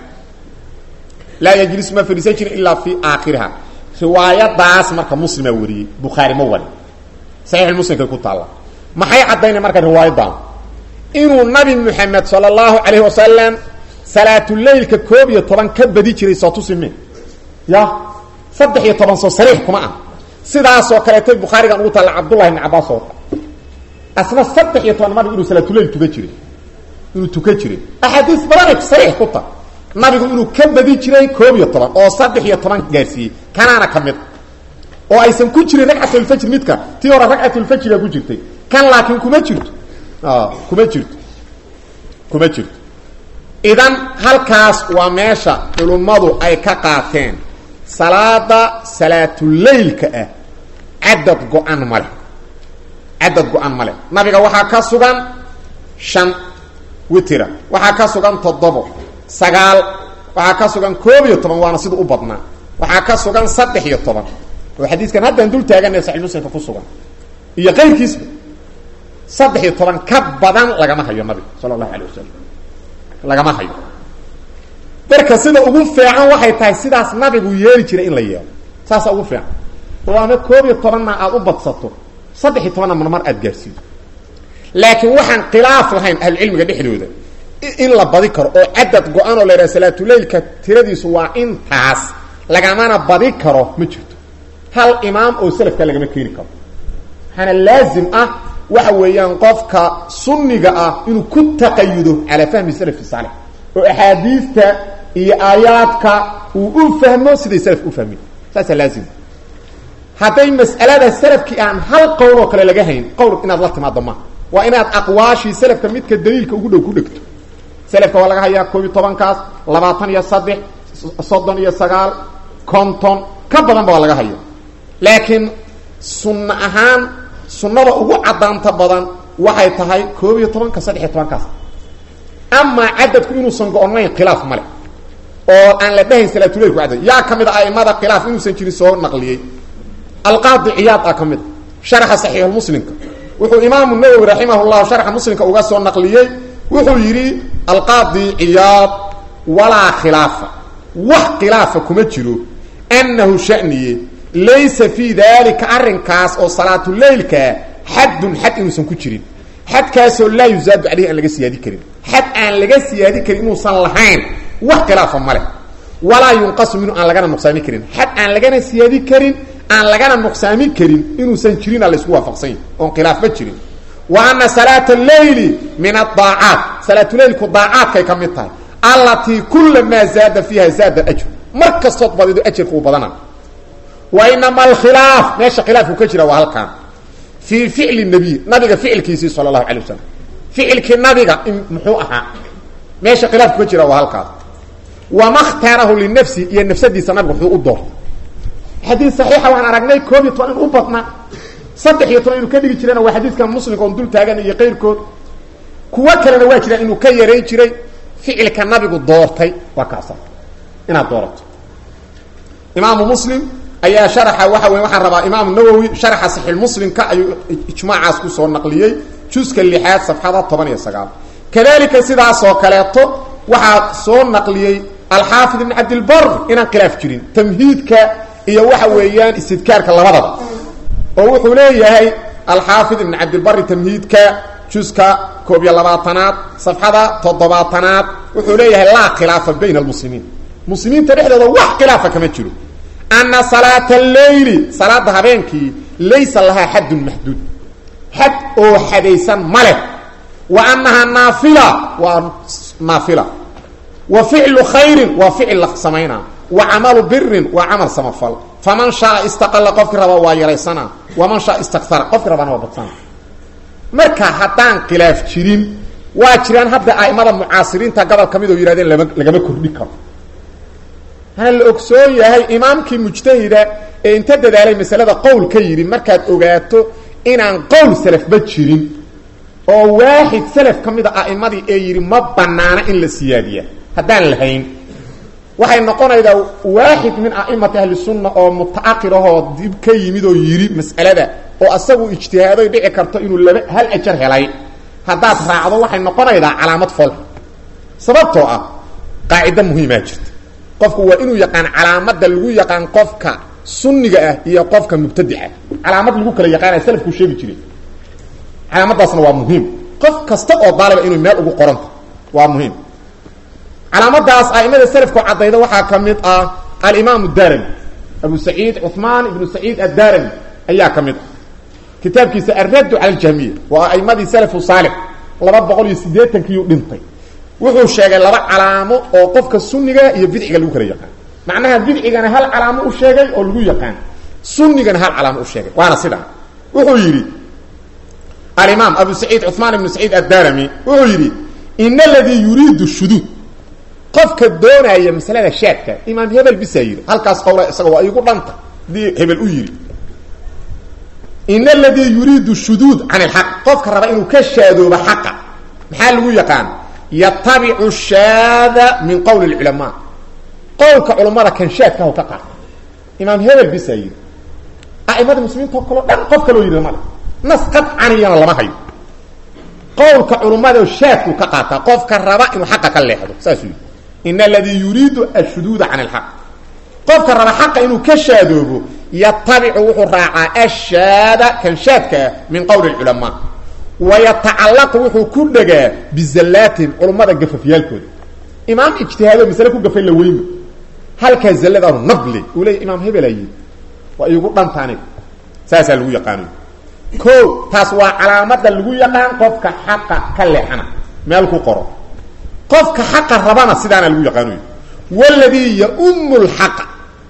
laa yajlisu ma fariisan jirin ilaa fii aakhiriha riwaayadaas marka muslima wariyey bukhaari ma wari saxiix muslimkay ku taalla maxay caddaynay marka riwaayadan inuu nabi moxamed sala allahu calayhi wasalam salaatuleylka koob iyo toban ka badi jiray soo tusime ya saddex iyo toban soo sariix kuma ah sidaasoo kaleetay bukhaarigan ugu taalla cabdullahi ibn cabaas oo asna saddex iyo toban nabigu inuu salaatuleyl tuka jiray inuu tuka jiray axaadiis badanay sariix ku ta nabigu inuu ka badi jiray koob iyo toban oo saddex iyo toban gaarsiiyey kanaana ka mid oo aysan ku jirin ragcatulfajr midka tii hore ragcatulfajriga ku jirtay kan laakiin kuma jirto kuma jirto kuma jirto idan halkaas waa meesha culummadu ay ka qaateen salaada salaatuleylka ah cadad go-an male cadad go-an male nabiga waxaa ka sugan shan witira waxaa ka sugan toddobo sagaal waxaa ka sugan koob iyo toban waana sida u badnaa waxaa ka sugan saddex iyo toban oo xadiiskan haddaan dul taagana saxi muslimka ku sugan iyo qayrkiisba saddex iyo toban ka badan lagama hayo nabiga sala allahu alayh wasalam lagama hayo marka sida ugu fiican waxay tahay sidaas nabigu yeeli jiray in la yeelo saasa ugu fiican oo ama koob iyo tobanna aada u badsato saddex iyo tobanna marmar aada gaarsiido laakiin waxaan khilaaf lahayn ahlucilmiga dhexdooda in la badi karo oo cadad go-an oo la yidhaha salaatuleylka tiradiisu waa intaas lagamana badi karo ma jirto hal imaam oo selafka lagama keeni karo waxaana laazim ah waxa weeyaan qofka sunniga ah inuu ku taqayudo calaa fahmi salafi saalix oo axaadiista iyo aayaadka uu u fahmo siday salaf u fahmin saasaa laazim hadday mas'alada salafkii aan hal qowl oo kale laga hayn qowl inaad la timaado ma waa inaad aqwaashii salafka midka daliilka ugu dhow ku dhegto salafka waa laga hayaa koob iyo tobankaas labaatan iyo saddex soddon iyo sagaal konton ka badanba waa laga haya laakiin sunno ahaan sunnada ugu caddaanta badan waxay tahay koob iyo tobanka saddex iyo tobankaas amaa cadadku inuusan go-onayn khilaaf male oo aan la dhahayn salaatuleilku cadad yaa ka mid a aimada khilaaf inuusan jirin soo naqliyey alqaadi ciyaad ah ka mid a sharaxa saxiixulmuslimka wuxuu imaamu nawowi raximah llah sharxa muslimka uga soo naqliyey wuxuu yidhi alqaadi ciyaad walaa khilaafa wax khilaafa kuma jiro annahu shaniye laysa fii daalika arrinkaas oo salaatuleylkaa xaddun xad inuusan ku jirin xadkaasoo laa yusaadu caleyhi aan laga siyaadi karin xad aan laga siyaadi karin inuusan lahayn wax khilaafa male walaa yunqasu minhu aan lagana nuqsaami karin xad aan lagana siyaadi karin aan lagana nuqsaami karin inuusan jirina laysku waafaqsan yahi oon khilaafba jirin wa ana salaata alleyli min adaacaat salaatuleylku daacaadkay ka mid tahay allatii kulamaa zaada fiiha zaada ajr mar kastood badido ajarka uu badana wa inama alkhilaaf meesha khilaafku ka jira waa halkaan fii ficli nabiy nabiga ficilkiisii sala allahu alay wasalam ficilkii nabiga in muxuu ahaa meesha khilaafku ka jira waa halkaas wama khtaarahu linafsi iyo nafsadiisa nabiga wuxuu u doortay xadiid saxiixa waan aragnay koob iyo toban in u badnaa saddex iyo toban inuu ka dhigi jirana waa xadiidka muslimka oon dul taagan iyo qayrkood kuwo kalena waa jiraan inuu ka yarayn jiray ficilka nabigu doortay waa kaasa inaad doorato imaamu muslim ayaa sharaxa waxa wey waxaan rabaa imaamu nawowi sharaxa saxiixmuslimka ayuu ijmaacaas kusoo naqliyey juska lixaad safxada toban iyo sagaal kadalika sidaasoo kaleeto waxaa soo naqliyey alxaafid ibn cabdilbar inaan khilaaf jirin tamhiidka iyo waxa weeyaan istidkaarka labadaba oo wuxuu leeyahay alxaafid ibn cabdilbari tamhiidka juska koob iyo labaatanaad safxada toddobaatanaad wuxuu leeyahay laa khilaafa bayna almuslimiin muslimiinta dhexdooda wax khilaafa kama jiro ana salaata alleyli salaada habeenkii laysa lahaa xaddun maxduud xad oo xadaysan ma leh wa annahaa naafila waa naafila wa ficlu khayrin waa ficil la samaynaa wa camalu birin waa camal samafal faman shaaa istaqala qofkii raba waa yaraysana waman shaa istakara qofkii rabana waa badsana marka haddaan khilaaf jirin waa jiraan hadda aimada mucaasiriinta gobol ka mid oo yihahdeen lama lagama kordhi karo hana la ogsoon yahay imaamkii mujtahida ee inta dadaalay masalada qowl ka yidhi markaad ogaato inaan qowl salafba jirin oo waaxid salaf ka mid a a'imadii ee yidhi ma banaana in la siyaadiya haddaan lahayn waxay noqonaydaa waaxid min a'imati ahli sunna oo mutaakir ahoo dib ka yimid oo yidhi mas'alada oo asagu ijtihaadoy dhici karto inuu laba hal ajar helay haddaad raacdo waxay noqonaydaa calaamad fol sababtoo ah qaacido muhiimaa jirta qofku waa inuu yaqaan calaamada lagu yaqaan qofka sunniga ah iyo qofka mubtadica calaamad lagu kala yaqaanaya salafkuu sheegi jiray calaamadaasna waa muhiim qof kasta oo daaliba inuu meel ugu qoranta waa muhiim calaamadaas aimada salafku caddayda waxaa ka mid ah alimaam darami abu saciid cuثmaan ibnu saciid addarami ayaa ka mid ah kitaabkiisa alraddu cala aljahmiya waa aimadii salafu saalix laba boqol iyo siddeetankiiyuu dhintay wuxuu sheegay laba calaamo oo qofka sunniga iyo bidciga lagu kala yaqaan macnaha bidcigana hal calaamo u sheegay oo lagu yaqaan sunnigana hal calaamo u sheegay waana sidaa wuxuu yidhi alimaam abu saciid cuثmaan ibnu saciid addarami wuxuu yidhi in aladii yuriidu shuduud qofka doonaya masalada shaadka imaam hebel bisaa yidhi halkaas qowla isaga waa igu dhanta hadii hebel u yidhi in aladii yuriidu shuduud can ilxaq qofka raba inuu ka shaadoobo xaqa maxaa lagu yaqaan yatabicu shaada min qowli اlculamaa qowlka culammada kan shaadkahu ka qaata imaam hebel bisaa yidhi a'imada muslimiinto kaleo dhan qof kaloo yidhi male nas qadcaniyana lama hayo qowlka culummada shaadkuu ka qaataa qofka raba inuu xaqa ka leexdo saasuu yidhi in aladii yuriidu ashuduuda can ilxaq qofka raba xaqa inuu ka shaadoobo yatabicu wuxuu raacaa ashaada kan shaadkaa min qowli اculamaa wayatacallaqu wuxuu ku dhegaa bizallaatihim culummada gafafyaalkooda imaam ijtihaado masale ku gafay la weyma halkaa zalladaanu nable uu leeya imaam hebelaa yidhi waa iigu dhanta aniga saasaa lagu yaqaanayo ko taas waa calaamada lagu yaqaan qofka xaqa ka leexana meel ku qoro qofka xaqa rabana sidaana lagu yaqaanayo waladii yaumu lxaqa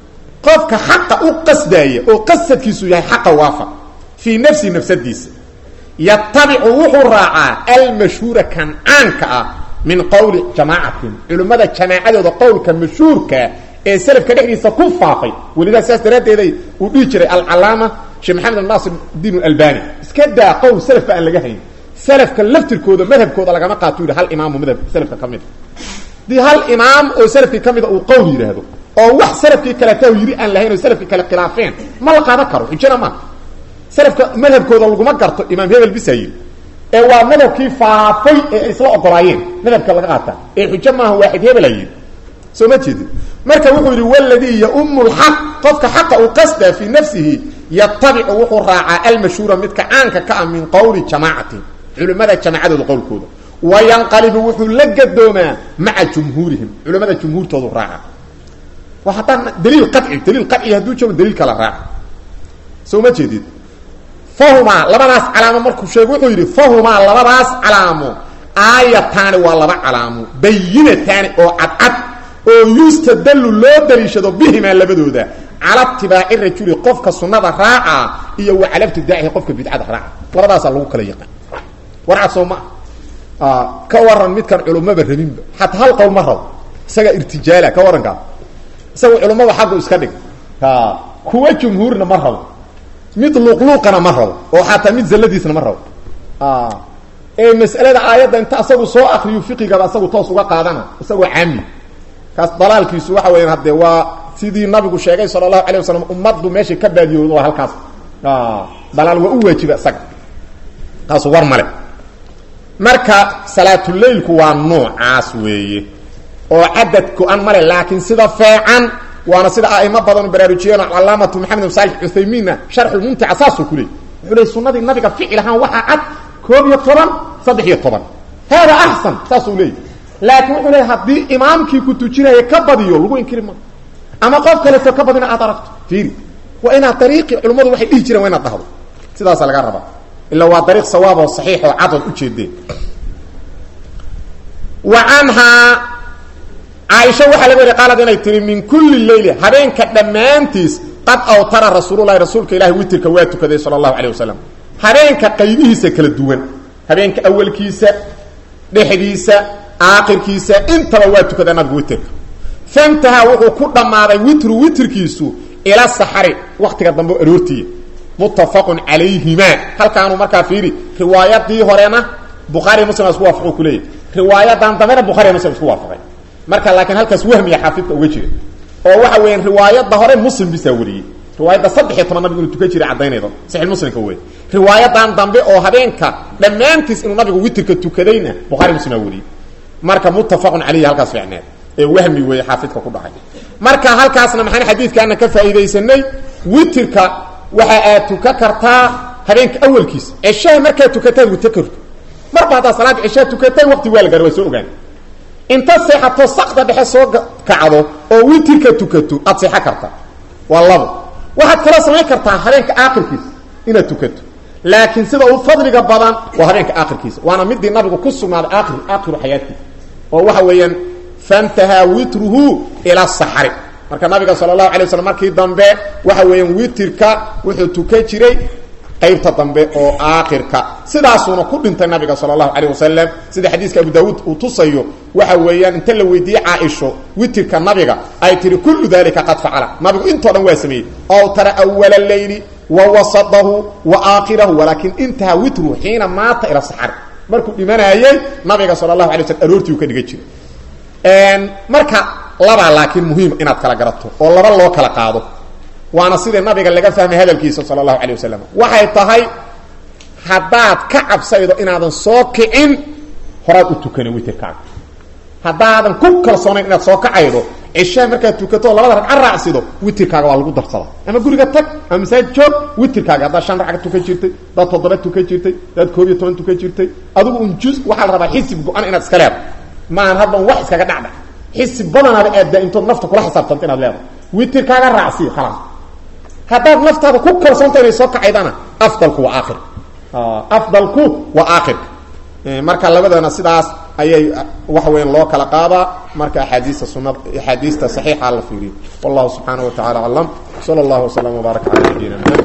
qofka xaqa u qasdaaya oo qasadkiisu yahay xaqa waafaq fii nafsihi nafsadiisa yatabicu wuxuu raacaa almashhuura kan caanka ah min qowli jamaacatin culimmada jamaacadooda qowlka mashhuurka ee selafka dhexdiisa ku faafay welidaa sidaas daraaddeeday uu dhihi jiray alcalaama sheekh maxamed naasir diin albani iska daa qowl selafka aan laga hayn selafka laftirkooda madhabkooda lagama qaato yidhi hal imaamu madhab selafka ka mid dii hal imaam oo selafkii ka mida uu qowl yidhaahdo oo wax selafkii kaleta yidhi aan lahayn oo selafkii kale khilaafeen ma la qaadan karo xujana maaha selafka madhabkooda laguma garto imaam hebel bisa yidhi ee waa madhabkii faafay ee ay isla ogolaayeen madhabka laga qaata ee xujo maaha waaxid hebela yidhi soo ma jeedin marka wuxuu yidhi waladii yaumu lxaq qofka xaqa uu qasdaa fii nafsihi yatabicu wuxuu raacaa almashhuura midka caanka ka ah min qowli jamaacatin culimmada jamaacadooda qowlkooda wayanqalibu wuxuu la gadoomaa maca jumhuurihim culimmada jumhuurtoodu raaca wa haddaan daliil qaci daliil qaci hadduu joogo daliil kala raaca soo ma jeedid fahumaa labadaas calaamo markuu sheego wuxuu yidhi fahumaa labadaas calaamo aayataani waa laba calaamo bayinataani oo cadcad oo yustadallu loo daliishado bihimaa labadooda cala itibaaci rajuli qofka sunnada raaca iyo wa cala ibtidaacihi qofka bidcada raaca labadaasaa lagu kala yaqaan warcad soo maa ka waran midkan culummaba rabinba xataa hal qowl ma rabo isaga irtijaala ka warankaa isaga culummaba xaggu iska dhig kuwa jumhuurna ma rabo mid luuqluuqana ma rabo oo xataa mid zalladiisna ma rabo ee mas'alada aayadda inta asagu soo akriyo fiqigaba asagu toos uga qaadana isagoo caami kaas dalaalkiisu waxa weeyaan haddee waa sidii nabigu sheegay sala allahu alayh wasalam ummaddu meeshay ka baadiyoodo waa halkaas dalaal waa u waajiba isaga taasu war male marka salaatuleilku waa noocaas weeye oo cadad go-an male laakiin sida feecan waana sida aimo badanu baraarujiyeen calaamatu maxamed bin saalix cuthaymiinna sharxulmumtica saasuu ku leey wuxuu ley sunadii nabiga ficil ahaan waxaa cad koob iyo toban saddex iyo toban hada axsan saasuu leeyay laakiin wuxuu leey haddii imaamkii ku tujinaya ka badiyo lagu inkiri ma ama qof kaleeto ka badina aad aragto fiiri waa inaad dariiqii culimmadu waxay dhihi jireen waa inaad dhahdo sidaasaa laga rabaa ila waa dariiq sawaab oo saxiix oo cadad ujeedeen wa canhaa caaisha waxaa laga wari qaalad inay tihi min kulli leyli habeenka dhammaantiis qad awtara rasuululahi rasuulka ilahi witirka waa tukaday sala allahu alayh wasalam habeenka qaybihiisa kala duwan habeenka awalkiisa dhexdiisa aakhirkiisa intaba waa tukadaa nabigu witirka fantaha wuxuu ku dhammaaday witru witrkiisu ila saxari waktiga dambe o aroortiya muttafaqun calayhima halkaanuu markaa fiiri riwaayadii horena bukhaariy muslim isku waafaqu kuleeyahy riwaayadan dambena bukhariy muslim isku waafaqay marka laakiin halkaas wahmiya xaafidka uga jira oo waxa weeyaan riwaayadda hore muslim bisaa wariyey riwaayadda saddex iyo toban nabigu inuu tukan jiray caddaynaydo saxiix muslimka wey riwaayadan dambe oo habeenka dhammaantiis inuu nabigu witirka tukadayna bukhari muslimaa wariyey marka muttafaqun calayhi halkaas ficneed ee wahmi weeye xaafidka ku dhacay marka halkaasna maxaan xadiidkaana ka faa'iidaysanay witirka waxa aad tukan kartaa habeenka awalkiisa ceshaha markaad tukataad wita karto marba haddaad salaad ceshaa tukatay waqti waa la gaara waa soo ogaan inta seexato sakda dhexe soo kacdo oo witirka tukato aad seexan kartaa waa labo waxaad kaloo samayn kartaa habeenka aakhirkiisa inaad tukato laakiin sida u fadliga badan waa habeenka aakhirkiisa waana midii nabigu ku sugnaaday aakir aakhiru xayaatiisa oo waxa weeyaan fantahaa witruhu ila saxri marka nabiga sala allahu alay waslam markii dambe waxa weeyaan witirka wuxuu tukan jiray qaybta dambe oo aakhirka sidaasuuna ku dhintay nabiga sala allahu calayh wasalam sida xadiiska abu daawuud uu tusayo waxa weeyaan inta la weydiiyey caaisho witirka nabiga ay tihi kullu dalika qad facala nabigu intoo dhan waa sameeyey ow tara awala leyli wa wasadahu wa aakhirahu walaakin intaha witru xiina maata ila saxari markuu dhimanaayey nabiga sala allahu alay waslam aroortii uu ka dhigan jiray marka labaa laakiin muhiim inaad kala garato oo laba loo kala qaado waana sidai nabiga laga fahmay hadalkiisa sala allahu alay wasalam waxay tahay haddaad ka cabsaydo inaadan soo kicin horaad u tukana witirkaaga haddaadan ku kalsoonayn inaad soo kacaydo cishaa markaad tukato labada ragca raacsido witirkaaga waa lagu darsada ama guriga tag ama masaajid joog witirkaaga haddaad shan ragca tukan jirtay hadaad toddoba tukan jirtay hadaad koob iyo toban tukan jirtay adigu un juz waxaa la rabaa xisib go-an inaad iska leedo maahan hadban wax iskaga dhacdhac xisib badanaada aad daa-intood nafta kula xisaabtanto inaad leedahay witirkaaga raacsiyo khalaas haddaad naftaada ku kalsoonta inay soo kacaydana afdalku waa aakhir afdalku waa aakhirka marka labadana sidaas ayay waxa weyan loo kala qaadaa marka axaadiista sunad axaadiista saxiixa la fiiriyo wallahu subxaanaه wa tacala aclam salى اllahu وsلم وbaarak calى nabiyina mxamed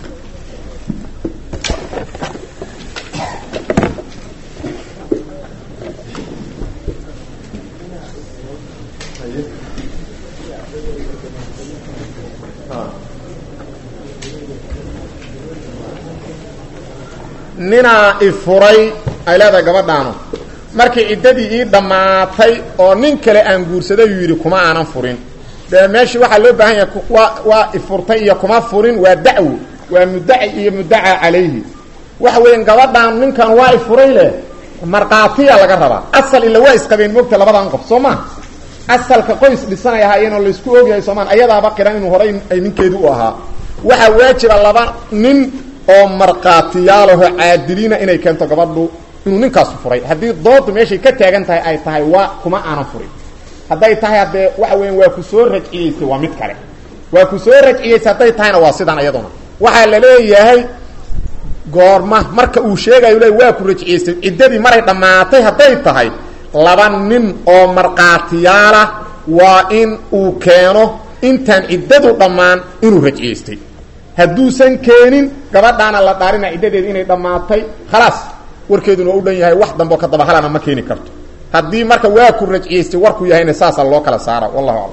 ninaa ifuray ay leedahay gabadhaanu markii ciddadii ii dhammaatay oo nin kale aan guursaday yuu yidhi kuma aanan furin dee meeshii waxaa loo baahan yahay waa waa ifurtay iyo kuma furin waa dacwo waa muddaci iyo muddaca calayhi waxa weeyaan gabadhaan ninkan waa ifuray leh markhaatiya laga rabaa asal ila waa isqabeen mogta labadan qof soo maa asalka qoys dhisanay ahaayeenoo laysku ogyahay soomaan ayadaaba qiran inuu horay ay ninkeedu u ahaa waxaa waajiba laba nin oo markhaatiyaalaho caadiliina inay keento gabadhu inuu ninkaasu furay haddii doodu meeshay ka taagan tahay ay tahay waa kuma aanan furin hadday tahay haddee waxa weyan waa ku soo rajciyeysay waa mid kale waa ku soo rajciyeysay hadday tahayna waa sidaan iyaduna waxaa la leeyahay goorma marka uu sheegayo le waa ku rajciyeysay ciddadii maray dhammaatay hadday tahay laba nin oo markhaatiyaalah waa in uu keeno intaan ciddadu dhammaan inuu rajciyeystay hadduusan keenin gabadhaana la dhaarina ciddadeeda inay dhammaatay khalaas warkeeduna waa u dhan yahay wax dambe oo ka daba halana ma keeni karto haddii marka waa ku rajciyeystay warku yahayna saasaa loo kala saara wallahu aclam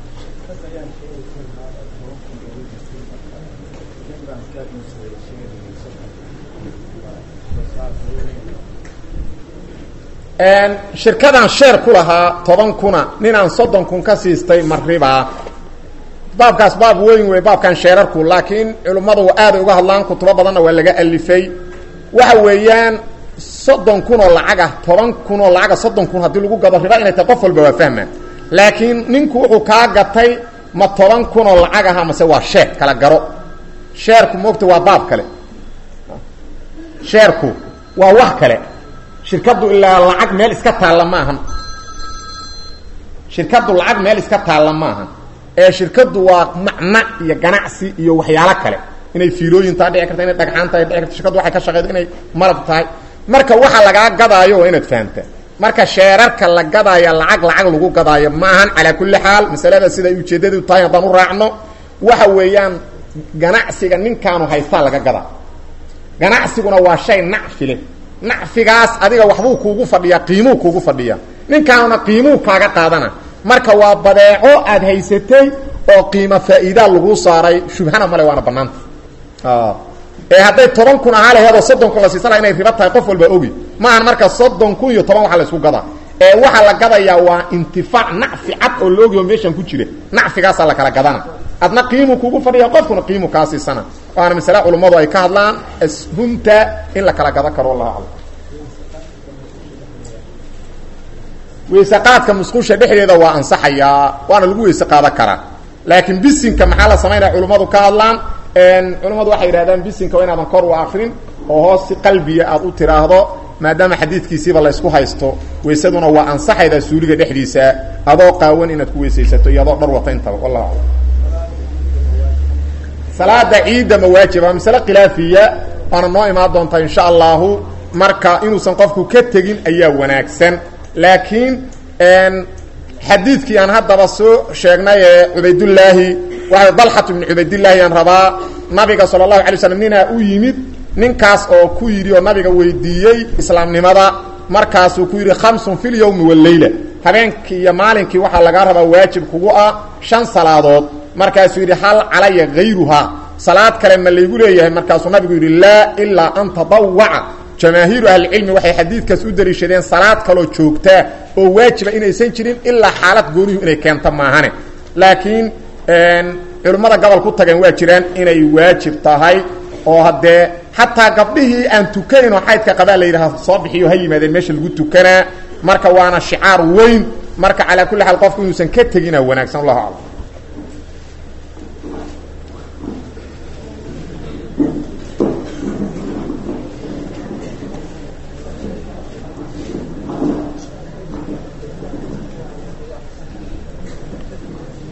shirkadan sheer ku lahaa toban kuna ninaan soddon kun ka siistay maribaa baabkaas baab weyn wey baabkan sheerarku laakiin culimmadu aaday uga hadlaan kutubo badanna waa laga alifay waxa weeyaan soddon kun oo lacag ah toban kun oo lacaga soddon kun haddii lagu gado riba inay tahay qof walba waa fahma laakiin ninku wuxuu kaa gatay ma toban kun oo lacag aha mase waa sheer kala garo sheerku moogta waa baab kale sheerku waa wax kale shirkaddu ilaa lacag meel iska taalla ma ahan shirkaddu lacag meel iska taalla ma ahan ee shirkaddu waa macna iyo ganacsi iyo waxyaalo kale inay fiilooyin taa dhici karta inay dhagxaan tahay dhici karta shirkaddu waxay ka shaqeyda inay malab tahay marka waxa lagaa gadaayo waa inaad fahamta marka sheerarka la gadaaya lacag lacag lagu gadaayo ma ahan calaa kulli xaal masalada siday ujeeddadu tahay haddaan u raacno waxa weeyaan ganacsiga ninkaanu haystaa laga gadaa ganacsiguna waa shay nacfi leh nacfigaas adiga waxbuu kuugu fadhiyaa qiimuu kuugu fadhiyaa ninkaanuna qiimuu kaaga qaadana marka waa badeeco aad haysatay oo qiimo faa'iidaa laguu saaray shubhana male waana banaanta ee hadday toban kun ahaa laheedoo soddon kun la siisana inay riba tahay qof walba ogi maahan marka soddon kun iyo toban waxa la isku gadaa ee waxaa la gadayaa waa intifaac nacfi cad oo la ogyaho meeshan ku jira nacfigaasaa la kala gadana adna qiimuu kuugu fadhiya qofkuna qiimuu kaa siisana waana masale culummadu ay ka hadlaan ashumta in la kala gado karo wallahu aclam weyse qaadka musqusha dhexdeeda waa ansaxayaa waana lagu weyse qaada karaa laakiin bisinka maxaa la samaynaya culummadu ka hadlaan culummadu waxay yidhahdaan bisinka waa inaadan kor u akrin oo hoos si qalbiya aad u tiraahdo maadaama xadiidkiisiiba laysku haysto weysaduna waa ansaxaydaa suuliga dhexdiisa adoo qaawan inaad ku weysaysato iyo adoo dhar wata intaba wallahu aclam salaada ciidda ma waajiba masale khilaafiya waana noo imaan doontaa insha allahu marka inuusan qofku ka tegin ayaa wanaagsan laakiin xadiidkii aan haddaba soo sheegnay ee cubaydullaahi waa dalxat bni cubaydillaahi aan rabaa nabiga sala allahu alay slam ninaa u yimid ninkaas oo ku yidhi oo nabiga weydiiyey islaamnimada markaasuu ku yidhi khamsun fi lyowmi waleyla habeenkii iyo maalinkii waxaa lagaa rabaa waajib kugu ah shan salaadood markaasuu yidhi hal calaya hayruhaa salaad kale ma laygu leeyahay markaasuu nabigu yidhi laa ilaa an tadawaca jamaahiiru ahlicilmi waxay xadiidkaas u daliishadeen salaad kaloo joogtaa oo waajiba inaysan jirin ilaa xaalad goonihu inay keento maahane laakiin culimmada gobol ku tageen waa jiraan inay waajib tahay oo haddee xataa gabdhihii aan tukayn oo xaydka qabaa la yidhaha soo bixiyo ha yimaadeen meesha lagu tukanaa marka waana shicaar weyn marka calaa kulli xaal qofku inuusan ka tegina wanaagsan allahu aclam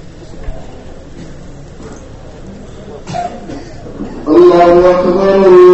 الله أكبر